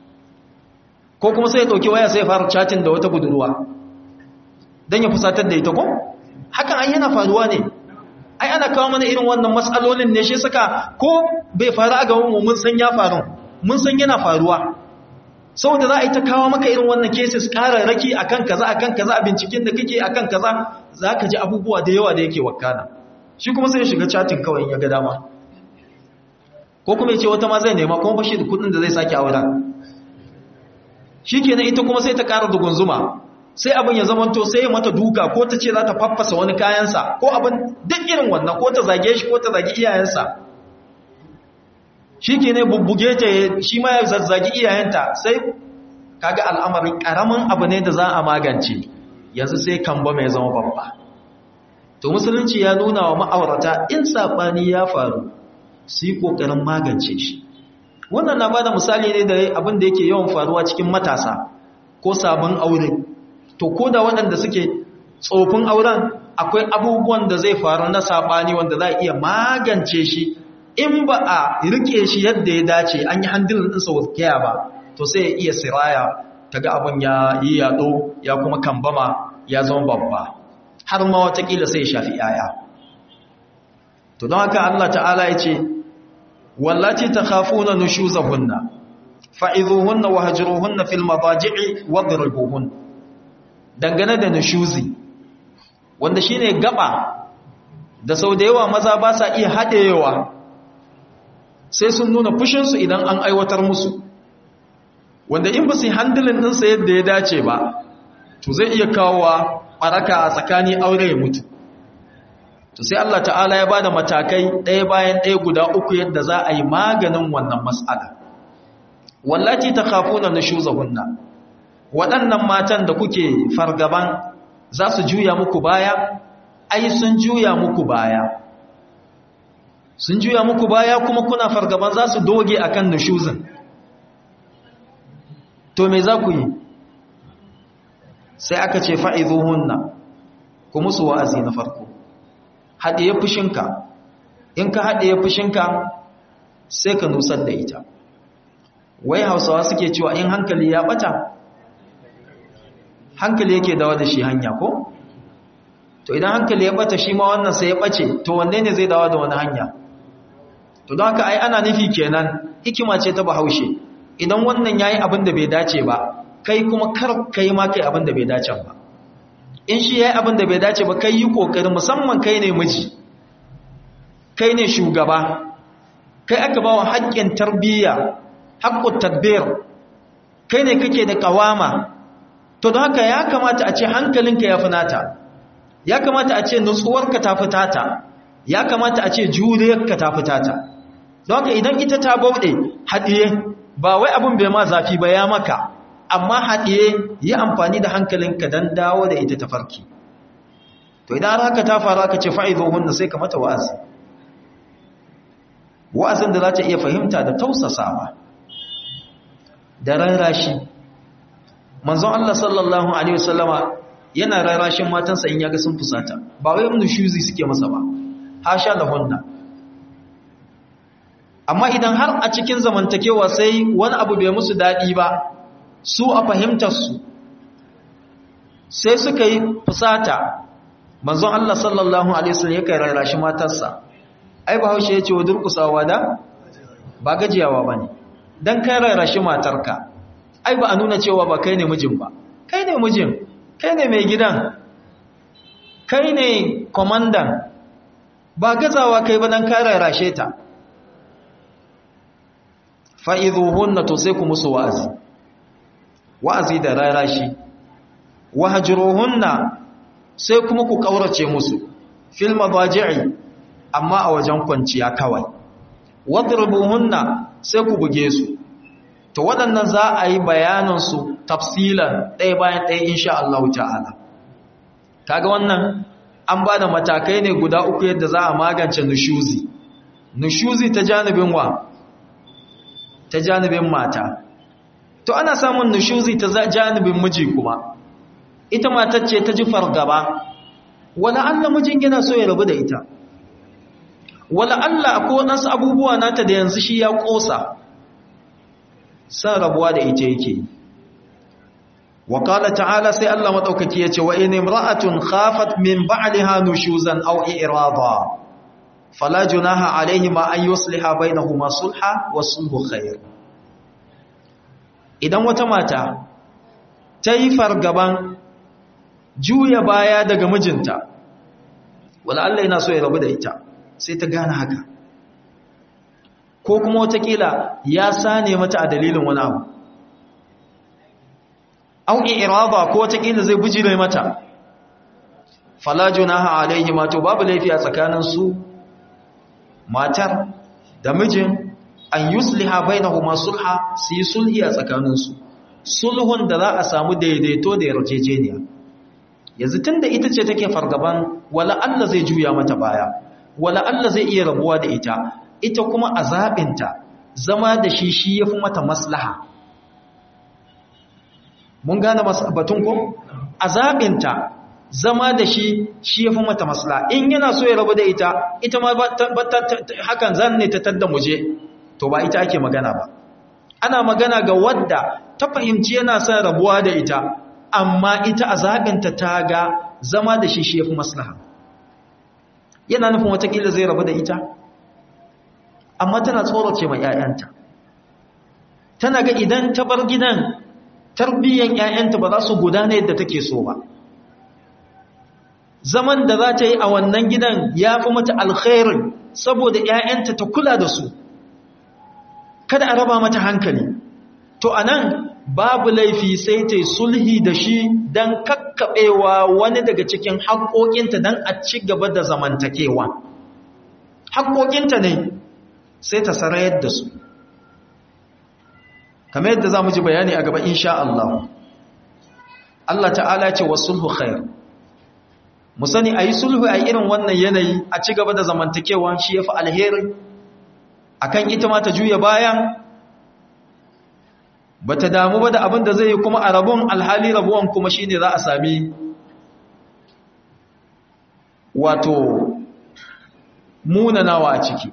[SPEAKER 1] ko kuma sai ya ɗauki waya sai ya fara chatin da wata budurwa don ya fusatar da ita ko hakan ai yana faruwa ne ai ana kawo mana irin wannan matsalolin ne shi saka ko bai faru a gaban mu mun san ya faru mun san yana faruwa saboda za a yi ta kawo maka irin wannan cases raki akan kaza akan kaza a binciken da kake akan kaza za ka ji abubuwa da yawa da yake wakana shi kuma sai ya shiga chatin kawai ya ga dama ko kuma ya ce wata ma zai nema kuma bashi da kudin da zai sake aura shi kenan ita kuma sai ta kara dugunzuma sai abin ya zamanto sai ya mata duka ko ta ce za ta faffasa wani kayansa ko abin duk irin wannan ko ta zage shi ko ta zagi iyayensa shi ke ne bubbuge ta shi ma ya zazzagi iyayenta sai kaga al'amarin ƙaramin abu ne da za a magance yanzu sai kamba mai zama babba to musulunci ya nuna wa ma'aurata in saɓani ya faru su yi ƙoƙarin magance shi wannan na ba da misali ne da abin da yake yawan faruwa cikin matasa ko sabon aure to ko da waɗanda suke tsofin auren akwai abubuwan da zai faru na saɓani wanda za a iya magance shi in ba a rike shi yadda ya dace an yi handilin ɗinsa wurkiya ba to sai ya iya siraya ta ga abin ya yi yaɗo ya kuma kambama ya zama babba har ma watakila sai ya shafi yaya to don haka Allah ta'ala ya ce wallati ta khafuna nushuzahunna fa'izuhunna wa hajruhunna fil madaji'i wadribuhun dangane da nushuzi wanda shine gaba da sau da yawa maza ba sa iya haɗewa sai sun nuna fushinsu idan an aiwatar musu wanda in ba su yi handilin ɗinsa yadda ya dace ba to zai iya kawowa ɓaraka a tsakani aure ya mutu to sai Allah ta'ala ya ba da matakai ɗaya bayan ɗaya guda uku yadda za a yi maganin wannan matsala wallaci ta kafuna na shuzahunna waɗannan matan da kuke fargaban za su juya muku baya ai sun juya muku baya sun juya muku baya kuma kuna fargaban za su doge akan nushuzin to me za ku yi sai aka ce fa'izuhunna ku musu wa'azi na farko haɗiye fushinka in ka haɗiye fushinka sai ka nusar da ita wai hausawa suke cewa in hankali ya ɓata hankali yake dawa da shi hanya ko to idan hankali ya ɓata shi ma wannan sai ya ɓace to wanne ne zai dawa da wani hanya to don haka ai ana nufi kenan hikima ce ta bahaushe idan wannan yayi abin da bai dace ba kai kuma kar kai ma kai abin da bai dace ba in shi yayi abin da bai dace ba kai yi kokari musamman kai ne miji kai ne shugaba kai aka ba wa haƙƙin tarbiyya haƙƙun tadbir kai ne kake da ƙawama to don haka ya kamata a ce hankalinka ya fi nata ya kamata a ce nutsuwarka ta fi tata ya kamata a ce juriyarka ta fi tata don haka idan ita ta bauɗe haɗiye ba wai abin bai ma zafi ba ya maka amma haɗiye yi amfani da hankalinka don dawo da ita ta farki to idan haka ta faru aka ce fa'izo hunna sai ka mata wa'azi wa'azin da za ta iya fahimta da tausasawa da rarrashi manzon Allah sallallahu alaihi wasallama yana rarrashin matansa in yaga sun fusata ba wai mun shuzi suke masa ba hasha lahunna amma idan har a cikin zamantakewa sai wani abu bai musu daɗi ba su a fahimtarsu sai suka yi fusata manzon Allah sallallahu alaihi wasallam yakan rarrashi matarsa ai bahaushe yace wa durkusawa da ba gajiyawa bane dan kai rarrashi matarka ai ba a nuna cewa ba kai ne mijin ba kai ne mijin kai ne mai gidan kai ne komandan ba gazawa kai ba dan kai rarrashe ta fa'izuhunna to sai ku musu wa'azi wa'azi da rarashi wahjuruhunna sai kuma ku kaurace musu fil madaji'i amma a wajen kwanciya kawai wadribuhunna sai ku buge su to waɗannan za a yi bayanin su tafsilan ɗaya bayan ɗaya insha Allah ta'ala kaga wannan an ba da matakai ne guda uku yadda za a magance nushuzi nushuzi ta janibin wa ta janibin mata to ana samun nushuzi ta janibin miji kuma ita matar ce ta ji fargaba wala Allah mijin yana so ya rabu da ita wala Allah akwai wadansu abubuwa nata da yanzu shi ya kosa san rabuwa da ita yake wa qala ta'ala sai Allah madaukaki yace wa in imra'atun khafat min ba'liha nushuzan aw i'rada fala junaha alaihima an yusliha bainahuma sulha wa sulhu khair idan wata mata ta yi fargaban juya baya daga mijinta wala Allah yana so ya rabu da ita sai ta gane haka ko kuma watakila ya sane mata a dalilin wani abu au iraba ko watakila zai bujire mata fala junaha alaihima to babu laifi a tsakanin su matar da mijin an yusliha bainahuma sulha su yi sulhi a tsakaninsu sulhun da za a samu daidaito da yarjejeniya yanzu tunda ita ce take fargaban wala Allah zai juya mata baya wala Allah zai iya rabuwa da ita ita kuma a zaɓinta zama da shi shi ya fi mata maslaha mun gane batun ko a zaɓinta zama da shi shi ya fi mata maslaha in yana so ya rabu da ita ita ma hakan zan ne ta tadda muje to ba ita ake magana ba ana magana ga wadda ta fahimci yana son rabuwa da ita amma ita a zaɓinta ta ga zama da shi shi ya fi maslaha yana nufin watakila zai rabu da ita amma tana tsorace ma 'ya'yanta tana ga idan ta bar gidan tarbiyyan 'ya'yanta ba za su gudana yadda take so ba zaman da za ta yi a wannan gidan ya fi mata alkhairin saboda 'ya'yanta ta kula da su kada a raba mata hankali to anan babu laifi sai ta yi sulhi da shi don kakkaɓewa wani daga cikin haƙoƙinta don a ci gaba da zamantakewa haƙoƙinta ne sai ta sarayar da su kamar yadda za mu ji bayani a gaba insha Allah Allah ta'ala ce wa sulhu khair mu sani a yi sulhu a irin wannan yanayi a ci gaba da zamantakewa shi ya fi alheri akan ita ma ta juya bayan ba ta damu ba da abin da zai yi kuma a rabon alhali rabuwan kuma shi ne za a sami wato munanawa a ciki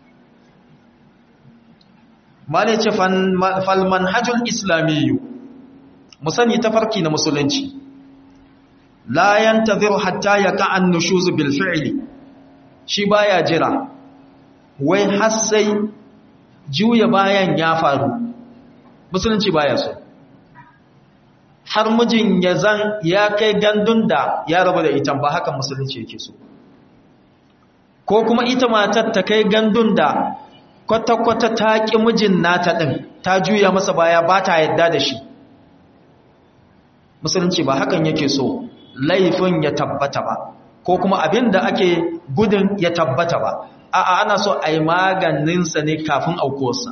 [SPEAKER 1] mala ce falman hajjul islamiyu musani tafarki na musulunci la yantaziru hatta ya ka'an nushuzu bil fi'li shi baya jira wai har sai juya bayan ya faru musulunci baya so har mijin ya zan ya kai gandun da ya rabu da ita ba haka musulunci yake so ko kuma ita matar ta kai gandun da kwata-kwata ta ƙi mijin nata ɗin ta juya masa baya ba ta yadda da shi musulunci ba hakan yake so laifin ya tabbata ba ko kuma abin da ake gudun ya tabbata ba a'a ana so a yi maganinsa ne kafin aukuwarsa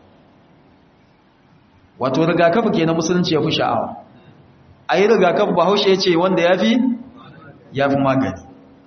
[SPEAKER 1] wato rigakafi ke na musulunci ya fi sha'awa a yi rigakafi ba haushe ya ce wanda ya fi ya fi magani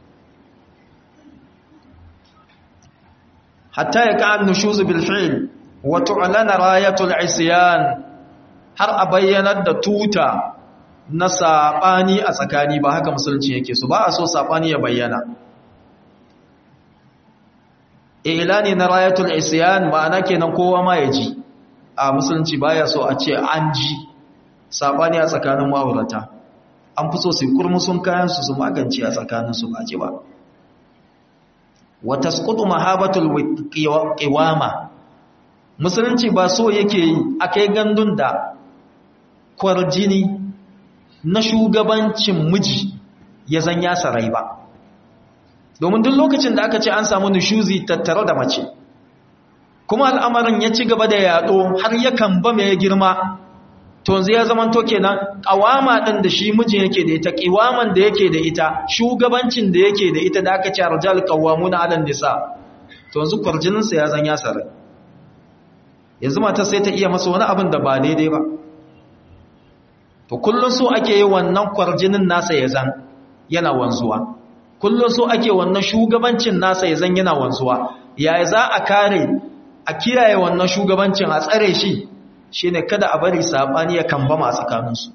[SPEAKER 1] hatta ya ka'an nushuzu bilfil wato alana rayatul isiyan har a bayyanar da tuta na saɓani a tsakani ba haka musulunci yake so ba a so saɓani ya bayyana ilani na rayatul isyan ma'ana kenan kowa ma ya ji a musulunci baya so a ce an ji sabani a tsakanin ma'aurata an fi so su kurmusun kayan su su magance a tsakanin su ba ji ba wa tasqutu mahabatul qiwama musulunci ba so yake yi akai gandun da kwarjini na shugabancin miji ya zan ya sarai ba domin duk lokacin da aka ce an samu nushuzi tattare da mace kuma al'amarin ya ci gaba da yaɗo har yakan ba mai girma to yanzu ya zama to kenan ƙawama ɗin da shi mijin yake da ita ƙiwaman da yake da ita shugabancin da yake da ita da aka ce arjal ƙawamu na alan nisa to yanzu kwarjininsa ya zan ya sarai yanzu mata sai ta iya masa wani abin da ba daidai ba to kullum so ake yi wannan kwarjinin nasa ya zan yana wanzuwa kullum so ake wannan shugabancin nasa ya zan yana wanzuwa yaya za a kare a kiyaye wannan shugabancin a tsare shi shine kada a bari sabani ya kambama a tsakaninsu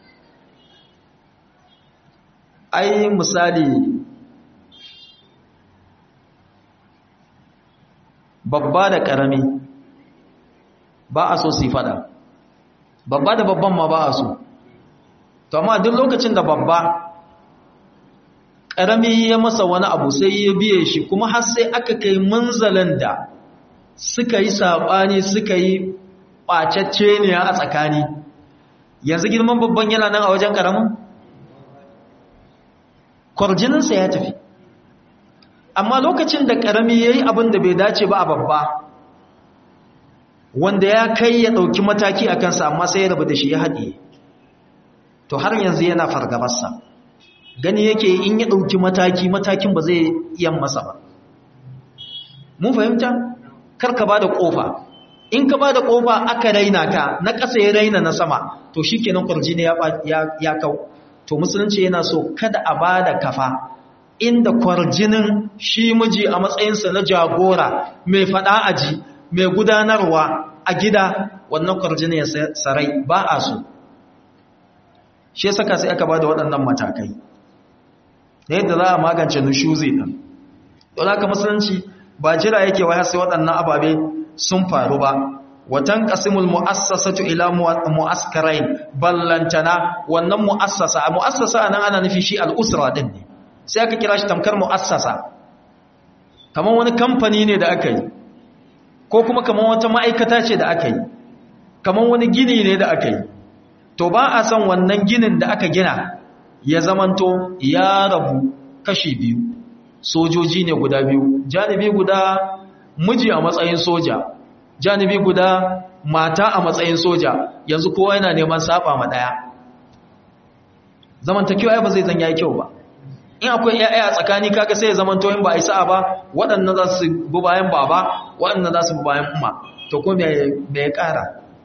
[SPEAKER 1] ai misali babba da karami ba a so su fada babba da babban ma ba a so to amma duk lokacin da babba ƙarami ya masa wani abu sai ya biye shi kuma har sai aka kai munzalin da suka yi saɓani suka yi ɓacacce ne a tsakani yanzu girman babban yana nan a wajen ƙaramin kwarjininsa ya tafi amma lokacin da ƙarami ya yi abin da bai dace ba a babba wanda ya kai ya ɗauki mataki a kansa amma sai ya rabu da shi ya haɗe to har yanzu yana fargabarsa gani yake in ya ɗauki mataki matakin ba zai iya masa ba mun fahimta kar ka ba da ƙofa in ka ba da ƙofa aka raina ka na ƙasa ya raina na sama to shi kenan kwarjini ya kau to musulunci yana so kada a ba da kafa inda kwarjinin shi miji a matsayinsa na jagora mai faɗa aji mai gudanarwa a gida wannan kwarjini ya sarai ba a so shi ya saka sai aka ba da waɗannan matakai da yadda za a magance nushuzi ɗin don haka musulunci ba jira yake waya sai waɗannan ababe sun faru ba watan qasimul mu'assasatu ila mu'askarain ballantana wannan mu'assasa mu'assasa nan ana nufi shi al'usra din ne sai aka kira shi tamkar mu'assasa kamar wani kamfani ne da aka yi ko kuma kamar wata ma'aikata ce da aka yi kamar wani gini ne da aka yi to ba a san wannan ginin da aka gina ya zamanto ya rabu kashi biyu sojoji ne guda biyu janibi guda miji a matsayin soja janibi guda mata a matsayin soja yanzu kowa yana neman saba ma daya zamantakewa ai ba zai zanya kyau ba in akwai ƴaƴa a tsakani kaga sai ya zamanto in ba a sa'a ba waɗannan za su bi bayan baba waɗannan za su bi bayan umma to ko me ya ƙara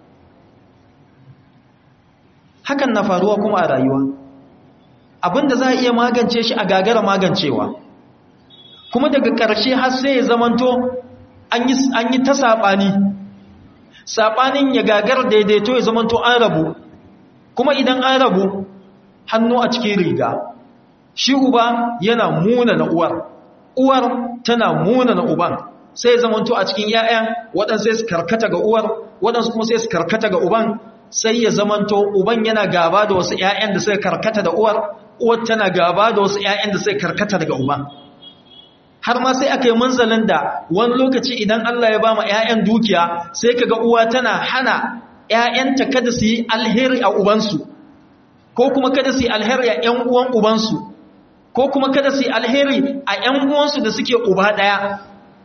[SPEAKER 1] hakan na faruwa kuma a rayuwa abinda za a iya magance shi a gagara magancewa kuma daga ƙarshe har sai ya zamanto an yi ta saɓani saɓanin ya gagar daidaito ya zamanto an rabu kuma idan an rabu hannu a cikin riga shi uba yana muna na uwar uwar tana muna na uban sai ya zamanto a cikin 'ya'yan waɗansu sai su karkata ga uwar waɗansu kuma sai su karkata ga uban sai ya zamanto uban yana gaba da wasu 'ya'yan da suka karkata da uwar uwar tana gaba da wasu 'ya'yan da suka karkata daga uban har ma sai aka yi manzalin da wani lokaci idan Allah ya ba ma 'ya'yan dukiya sai kaga uwa tana hana 'ya'yanta kada su yi alheri a ubansu ko kuma kada su yi alheri a 'yan uwan ubansu ko kuma kada su yi alheri a 'yan uwansu da suke uba ɗaya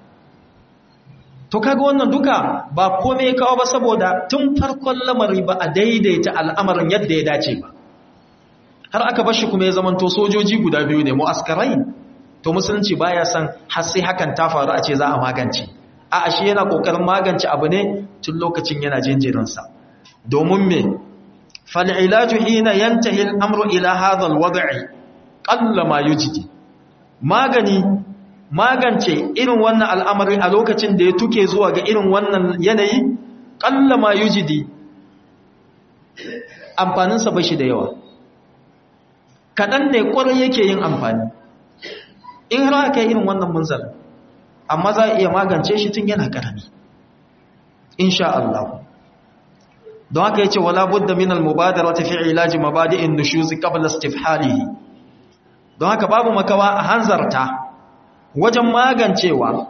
[SPEAKER 1] to kaga wannan duka ba kome ya kawo ba saboda tun farkon lamari ba a daidaita al'amarin yadda ya dace ba har aka bashi kuma ya zamanto sojoji guda biyu ne mu'askarai to musulunci baya san har sai hakan ta faru a ce za a magance a ashe yana kokarin magance abu ne tun lokacin yana jinjirinsa domin me fal'ilaju hina yantahi al'amru ila hadha al-wad'i qalla ma yujdi magani magance irin wannan al'amari a lokacin da ya tuke zuwa ga irin wannan yanayi qalla ma yujdi amfaninsa bashi da yawa kaɗan ne ƙwarai yake yin amfani in har aka yi irin wannan munzal amma za a iya magance shi tun yana karami insha Allah don haka yace wala budda min al-mubadarati fi ilaji mabadi'in nushuz qabla istifhalihi don haka babu makawa a hanzarta wajen magancewa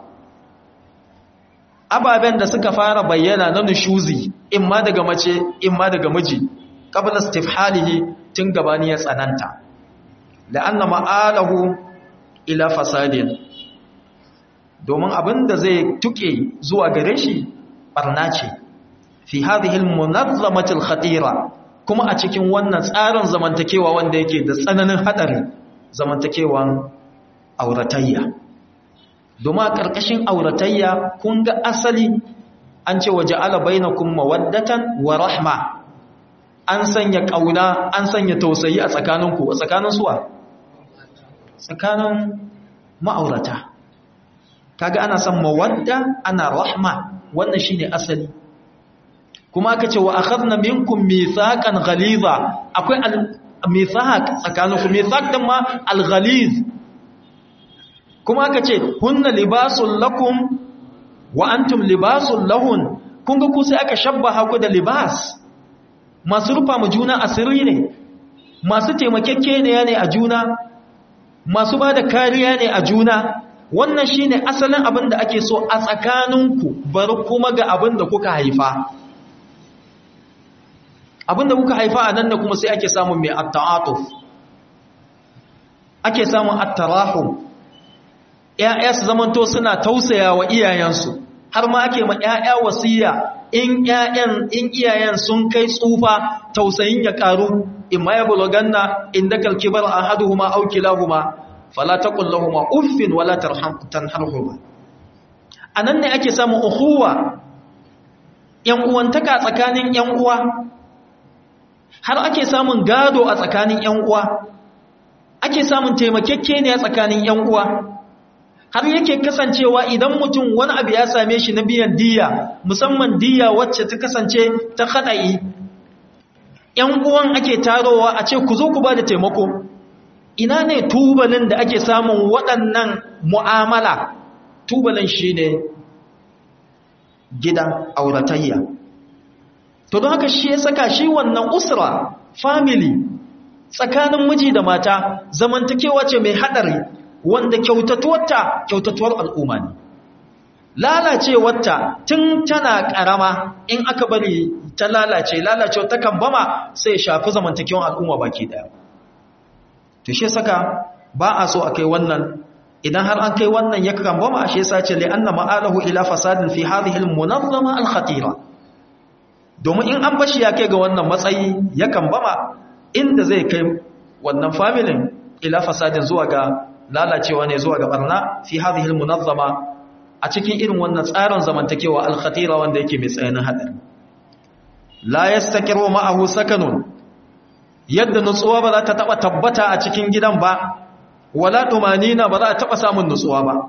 [SPEAKER 1] ababen da suka fara bayyana na nushuzi imma daga mace imma daga miji qabla istifhalihi tun gabani ya tsananta la'anna ma'alahu ila fasadin domin abinda zai tuke zuwa gare shi barna ce fi hadhihi al-munazzamati al-khatira kuma a cikin wannan tsarin zamantakewa wanda yake da tsananin hadari zamantakewan auratayya domin a ƙarƙashin auratayya kun ga asali an ce waje ala bainakum mawaddatan wa rahma an sanya ƙauna an sanya tausayi a tsakaninku a tsakanin suwa tsakanin ma'aurata kaga ana son mawadda ana rahma wannan shine asali kuma aka ce wa akhadna minkum mithaqan ghaliza akwai al-mithaq tsakaninku mithaq din ma al-ghaliz kuma aka ce hunna libasul lakum wa antum libasul lahun kun ga ku sai aka shabbaha ku da libas masu rufa mu juna asiri ne masu taimakekeniya ne a juna masu ba da kariya ne a juna wannan shine asalin abin da ake so a tsakaninku bari kuma ga abin da kuka haifa abin da kuka haifa a nan da kuma sai ake samun mai at-ta'atuf ake samun at-tarahum ‘ya'ya su zamanto suna tausaya wa iyayensu har ma ake ma ‘ya'ya wasiya in ‘ya'yan in iyayen sun kai tsufa tausayin ya ƙaru in ma ya buloganna inda kalkibar a haduhuma aukilahuma fala ta kullahuma uffin wala tanharhuma a nan ne ake samun uhuwa ‘yan uwantaka tsakanin ‘yan uwa har ake samun gado a tsakanin ‘yan uwa ake samun taimakekke ne a tsakanin ‘yan uwa har yake kasancewa idan mutum wani abu ya same shi na biyan diya musamman diya wacce ta kasance ta haɗa'i ‘yan uwan ake tarowa a ce ku zo ku ba da taimako ina ne tubalin da ake samun waɗannan mu'amala tubalin shi ne gidan auratayya to don haka shi ya saka shi wannan usra family tsakanin miji da mata zamantakewa ce mai haɗari wanda kyautatuwarta kyautatuwar al'umma ne lalacewarta tun tana ƙarama in aka bari ta lalace lalacewa ta kan bama sai shafi zamantakewar al'umma baki ɗaya to shi saka ba a so a kai wannan idan har an kai wannan ya kan bama shi yasa ce li'anna ma'alahu ila fasadin fi hadhihi al-munazzama al-khatira domin in an bashi ya kai ga wannan matsayi ya kan bama inda zai kai wannan familin ila fasadin zuwa ga lalacewa ne zuwa ga barna fi hadhihi almunazzama a cikin irin wannan tsarin zamantakewa alkhatira wanda yake mai tsayanin hadari la yastakiru ma'ahu sakanun yadda nutsuwa ba za ta taba tabbata a cikin gidan ba wala tumanina ba za ta taba samun nutsuwa ba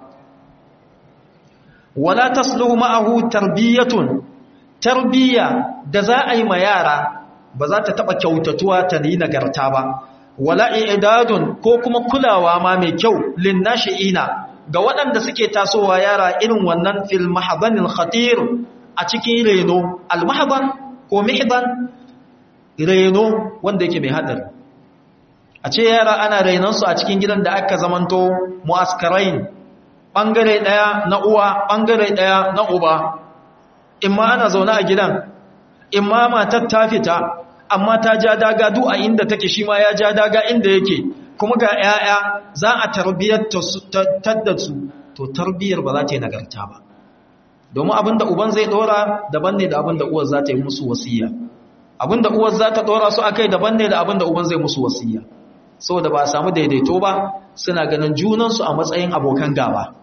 [SPEAKER 1] wala tasluhu ma'ahu tarbiyatun tarbiya da za a yi ma yara ba za ta taba kyautatuwa ta yi nagarta ba wala i'dadun ko kuma kulawa ma mai kyau linnashi'ina ga waɗanda suke tasowa yara irin wannan fil mahdanil khatir a cikin reno al mahdan ko mihdan reno wanda yake mai hadari a ce yara ana renon su a cikin gidan da aka zamanto muaskarain bangare daya na uwa bangare daya na uba imma ana zaune a gidan imma matar ta fita amma ta ja daga du a inda take shi ma ya ja daga inda yake kuma ga 'ya'ya za a tarbiyyar da su to tarbiyyar ba za ta yi nagarta ba domin abinda uban zai dora daban ne da abinda uwar za ta yi musu wasiya abinda uwar za ta dora su akai daban ne da abinda uban zai musu wasiya saboda ba a samu daidaito ba suna ganin junansu a matsayin abokan gaba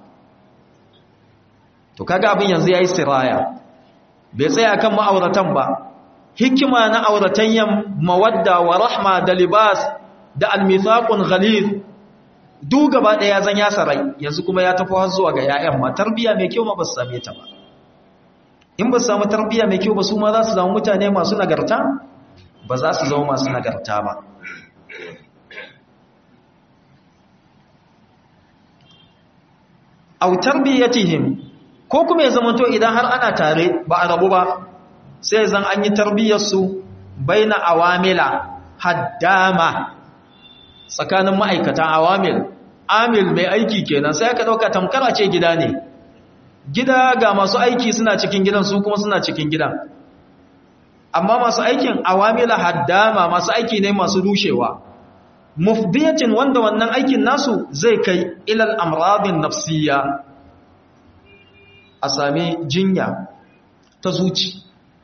[SPEAKER 1] to kaga abin yanzu yayi siraya bai tsaya kan ma'auratan ba hikima na auratayyan mawadda wa rahma da libas da almithaqun ghalid du gaba daya zan ya sarai yanzu kuma ya tafi har zuwa ga yayan ma tarbiya mai kyau ma ba su same ta ba in ba su samu tarbiya mai kyau ba su ma za su zama mutane masu nagarta ba za su zama masu nagarta ba aw tarbiyatihim ko kuma ya zamanto idan har ana tare ba a rabu ba sai zan an yi tarbiyyar su baina awamila haddama tsakanin ma'aikata awamil amil mai aiki kenan sai aka dauka tamkar a ce gida ne gida ga masu aiki suna cikin gidan su kuma suna cikin gidan amma masu aikin awamila haddama masu aiki ne masu rushewa mufdiyatin wanda wannan aikin nasu zai kai ilal amradin nafsiyya a sami jinya ta zuci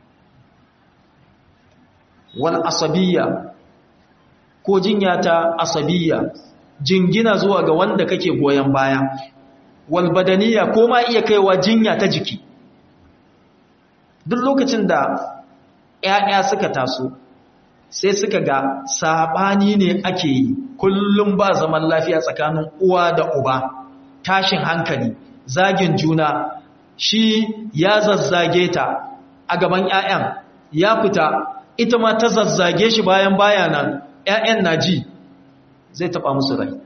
[SPEAKER 1] wal asabiyya ko jinya ta asabiyya jingina zuwa ga wanda kake goyon baya wal badaniya ko ma iya kaiwa jinya ta jiki duk lokacin da ‘ya'ya suka taso sai suka ga saɓani ne ake yi kullum ba zaman lafiya tsakanin uwa da uba tashin hankali zagin juna shi ya zazzage ta a gaban ‘ya'yan ya fita ita ma ta zazzage shi bayan bayanan ‘ya'yan na ji zai taɓa musu rai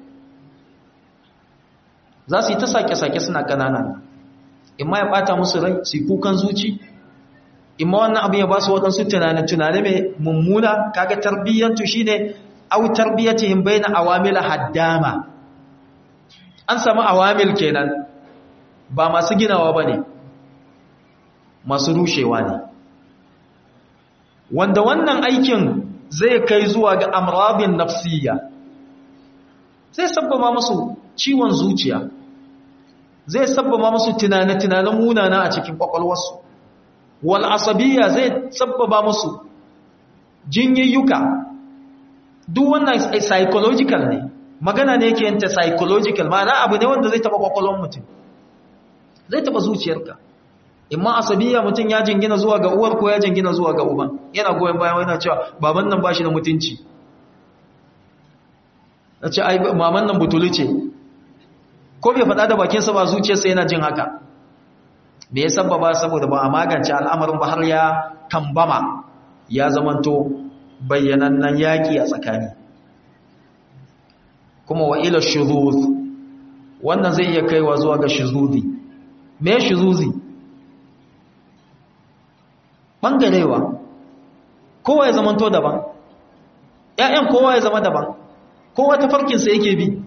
[SPEAKER 1] za su yi ta sake-sake suna ƙanana imma ya ɓata musu rai su yi kukan zuci imma wannan abin ya ba su waɗansu tunane-tunane mai mummuna kaga tarbiyyantu shi ne au tarbiyyatihim bai na awamila haddama an samu awamil kenan ba masu ginawa ba ne masu rushewa ne wanda wannan aikin zai kai zuwa ga amrabin nafsiyya zai sabbama musu ciwon zuciya zai sabbaba musu tunane-tunanen munana a cikin kwakwalwarsu wal asabiyya zai sabbaba musu jinyayyuka duk wannan psychological ne magana ne yake yanta psychological ma'ana abu ne wanda zai taba kwakwalwar mutum zai taba zuciyarka imma asabiyya mutum ya jingina zuwa ga uwar ko ya jingina zuwa ga uban yana goyon bayan yana cewa baban nan bashi da mutunci na ce ai maman nan butulu ce ko bai faɗa da bakinsa ba zuciyarsa yana jin haka me ya sababa saboda ba a magance al'amarin ba har ya kambama ya zamanto bayyanannen yaƙi a tsakani kuma wa ila shuzuz wannan zai iya kaiwa zuwa ga shuzuzi me shuzuzi bangarewa kowa ya zamanto daban ƴaƴan kowa ya zama daban kowa ta farkinsa yake bi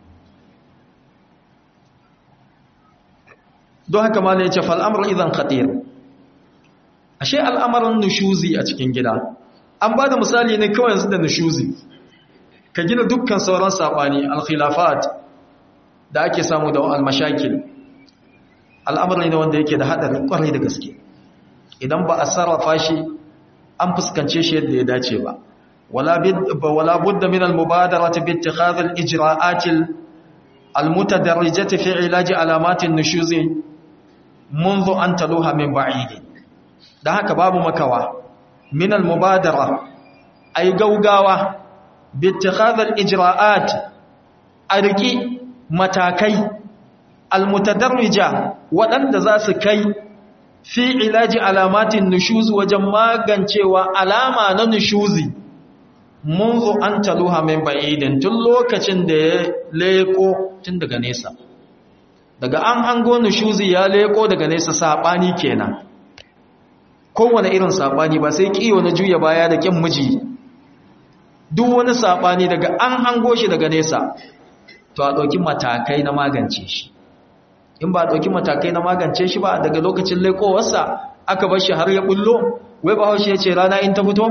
[SPEAKER 1] don haka ma ya ce fal'amur idan khatir ashe al'amarin nushuzi a cikin gida an ba da misali ne kawai yanzu da nushuzi ka gina dukkan sauran saɓani alkhilafat da ake samu da almashakil al'amarin ne wanda yake da haɗarin ƙwarai da gaske idan ba a sarrafa shi an fuskance shi yadda ya dace ba wala budda min al-mubadarati bi ittikhadhi al-ijra'at al-mutadarrijati fi ilaji alamat an-nushuz منذ an taluha min ba'id dan haka babu makawa min al-mubadara ay gaugawa bi ittikhadhi al-ijra'at arki matakai al-mutadarrija waɗanda za su kai fi ilaji alamatin nushuzi wajen magancewa alama na nushuzi munzu an taluha min ba'idin tun lokacin da ya leko tun daga nesa daga an hango nushuzi ya leko daga nesa sabani kenan kowane irin sabani ba sai kiyo na juya baya da kin miji duk wani sabani daga an hango shi daga nesa to a ɗauki matakai na magance shi in ba ɗauki matakai na magance shi ba daga lokacin laikowarsa aka bar shi har ya bullo wai ba haushe ya ce rana in ta fito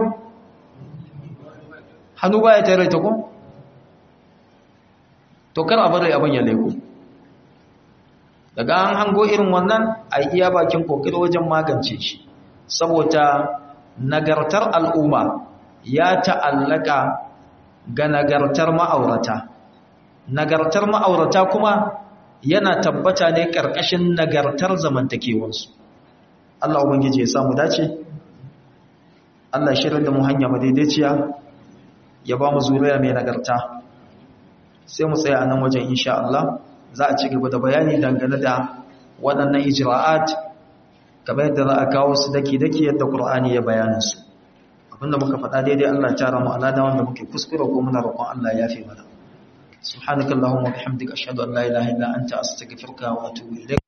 [SPEAKER 1] hannu ba ya tare ta ku to kar a bari abin ya laiko daga an hango irin wannan a iya bakin kokiri wajen magance shi saboda nagartar al'umma ya ta'allaka ga nagartar ma'aurata nagartar ma'aurata kuma yana tabbata ne ƙarƙashin nagartar zamantakewansu Allah ubangiji ya samu dace Allah shirin da mu hanya madaidaiciya ya ba mu zuriya mai nagarta sai mu tsaya nan wajen insha Allah za a ci gaba da bayani dangane da waɗannan ijra'at kamar yadda za a kawo su daki-daki yadda Qur'ani ya bayanin su abinda muka faɗa daidai Allah ya tara mu alada wanda muke kuskure ko muna roƙon Allah ya yafe mana subhanakallahumma bihamdika ashhadu an la ilaha illa anta astaghfiruka wa atubu ilayk